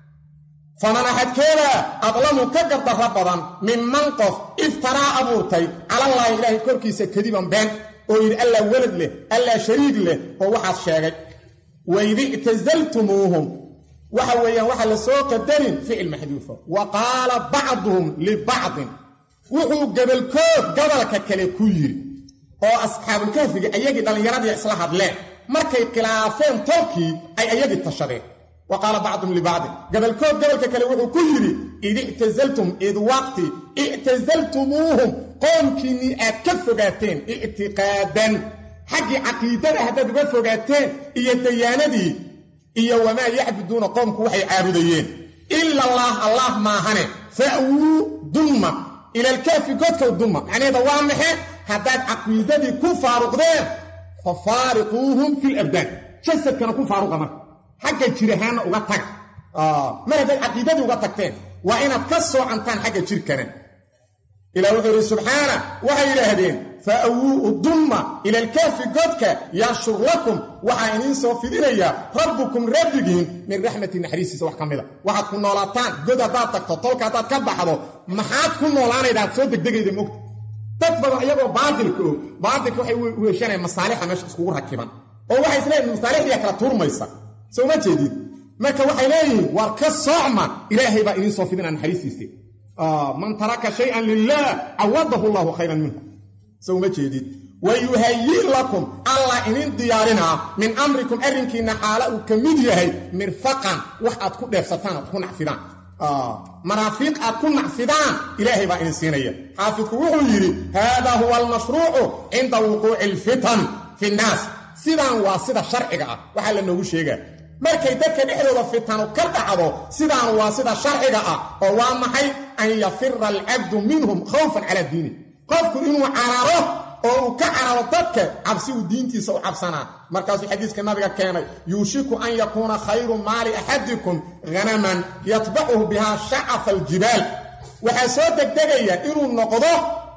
faman axadkeeda adlamu ka gardarra badan minman qof iftaraa abuurtay calallaahi ilaahay korkiisa kadiban been oo yidhi allaa welad leh allaa shariig leh oo waxaas sheegay waidi ictasaltumuuhum waxa weeyaan waxaa la soo qadarin ficil maxduufa wa qaala bacduhum libacdin wuxuu gabalkood gobolka kale ku yidhi oo asxaabulkahfiga ayagii dhallinyaradii isla hadleen markay khilaafeen tolkii ay ayagii tashadeen wa qaala bacduhum libacdin gabalkood gobolka kale wuxuu ku yidhi id ictasaltum id waqti ictasaltumuuhum qoomkiinnii aad ka fogaateen ictiqaadan xaggii caqiidada haddaad uga fogaateen iyo dayaanadii iyo wamaa yacbuduuna qoomku waxay caabudayeen ila allaah allah maahane fa'wuu dumma ilalkaafi godkow dumma macnaheeda waa maxe haddaad caqiidadii ku faaruqdeen fa faariquuhum fi labdaan jasadkana ku faaruqa marka xagga jirahaanna uga taga mar haddaad caqiidadii uga tagteen waa inaad ka soocantaan xagga jirkana ilah wuxuu yidhi subxaana waxay yidhaahdeen fa'wuu dumma ila alkaafi godka yanshur lakum waxaa idiin soo fidinayaa rabbukum rabbigiin min raxmati naxariistiisa wax ka mida waxaad ku noolaataan god haddaad tagto tolka haddaad ka baxdo maxaad ku noolaanaydaad soo degdegayda mogta dad badan iyagoo baatilka og baatilka waxay weeshanayaan masaalixa meesha iskugu rakiban oo waxay isleeyihin masaalixdiyaa kala turmaysa soo ma jeedid marka waxay leeyihiin waar ka soocma ilaahay baa idiin soo fidinaa naxariistiisa man taraka shayan lilah cawadahu llahu khayran minhu soo uma jeedid wayuhayi lakum allah idin diyaarinaa min amrikum arrinkiinna xaala uu ka mid yahay mirfaqan wax aad ku dheefsataan aad ku nacfidaan maraafiiq aad ku nacfidaan ilaahay baa idin siinaya xaafidku wuxuu yidhi haadaa huwa almashruucu cinda wuquuci alfitan fi nnaas sidaan waa sida sharciga ah waxaa la noogu sheegaa markay dadka dhexdooda fitanu ka dhacdo sidaan waa sida sharciga ah oo waa maxay an yafira alcabdu minhum khawfan calaa diini qofku inuu cararo oo uu ka cararo dadka cabsi uu diintiisa u cabsanaa markaasuu xadiiska nabiga keenay yuushiku an yakuuna khayru maali axadikum hanaman yatbacuhu bihaa shacafa aljibaal waxaa soo degdegaya inuu noqdo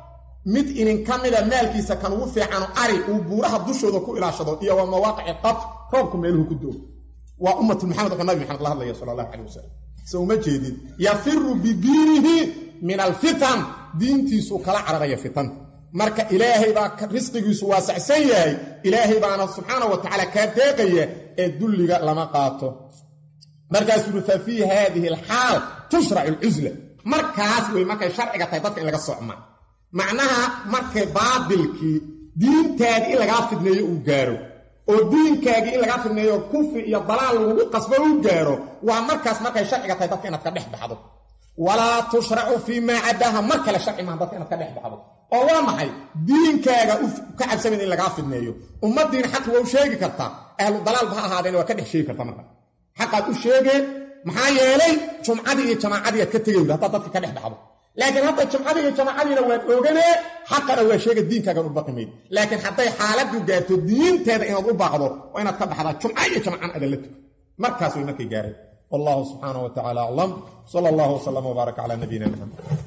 mid idinka mida maalkiisa kan ugu fiicano ari uu buuraha dushooda ku ilaashado iyo waa mawaaqici qat roobku meeluhu ku doo waa ummatu maxamed oo nabi maxamed la hadlaya sala allahu calay wasalam se uma jeedid yafiru bidiinihi min alfitan diintiisuu kala cararaya fitanta marka ilaahay baa risqigiisu waasacsan yahay ilaahay baana subxaana wa tacaala kaa deeqaya ee dulliga lama qaato markaasuu yuri fa fii haadihi alxaal tushracu alcusla markaas wey markay sharciga tahay dadka in laga socma macnaha markay baadilkii diintaadii in lagaa fidneeyo uu gaaro oo diinkaagii in lagaa fidneeyo kufri iyo dalaal lagugu qasbo uu gaaro waa markaas markay sharciga tahay dadka inaad ka dhex baxdo walaa tushracu fii maa cadaaha mar kale sharci maaha dadka inaad ka dhex baxdo oo waa maxay diinkaaga ka cabsamayn in lagaa fidneeyo ummaddiina xaq waa u sheegi kartaa ahlu dalaalba ha ahaadeen waa ka dhex sheegi kartaa marka xaqaad u sheegeen maxaa yeelay jumcadii iyo jamaacadii aad ka tegay haddaad dadka ka dhex baxdo laakiin hadda jumcadii iyo jamaacadiina waad oganee xaqana waa sheega diinkaagan u baqimayd laakiin hadday xaaladdu gaarto diinteeda inaad u baaqdo waa inaad ka baxdaa jumca iyo jamcan adan la tuko markaas way markay gaareen wallahu subxaana wa tacala aclam sala allahu wslam wbaarak cala nabiyina maxamed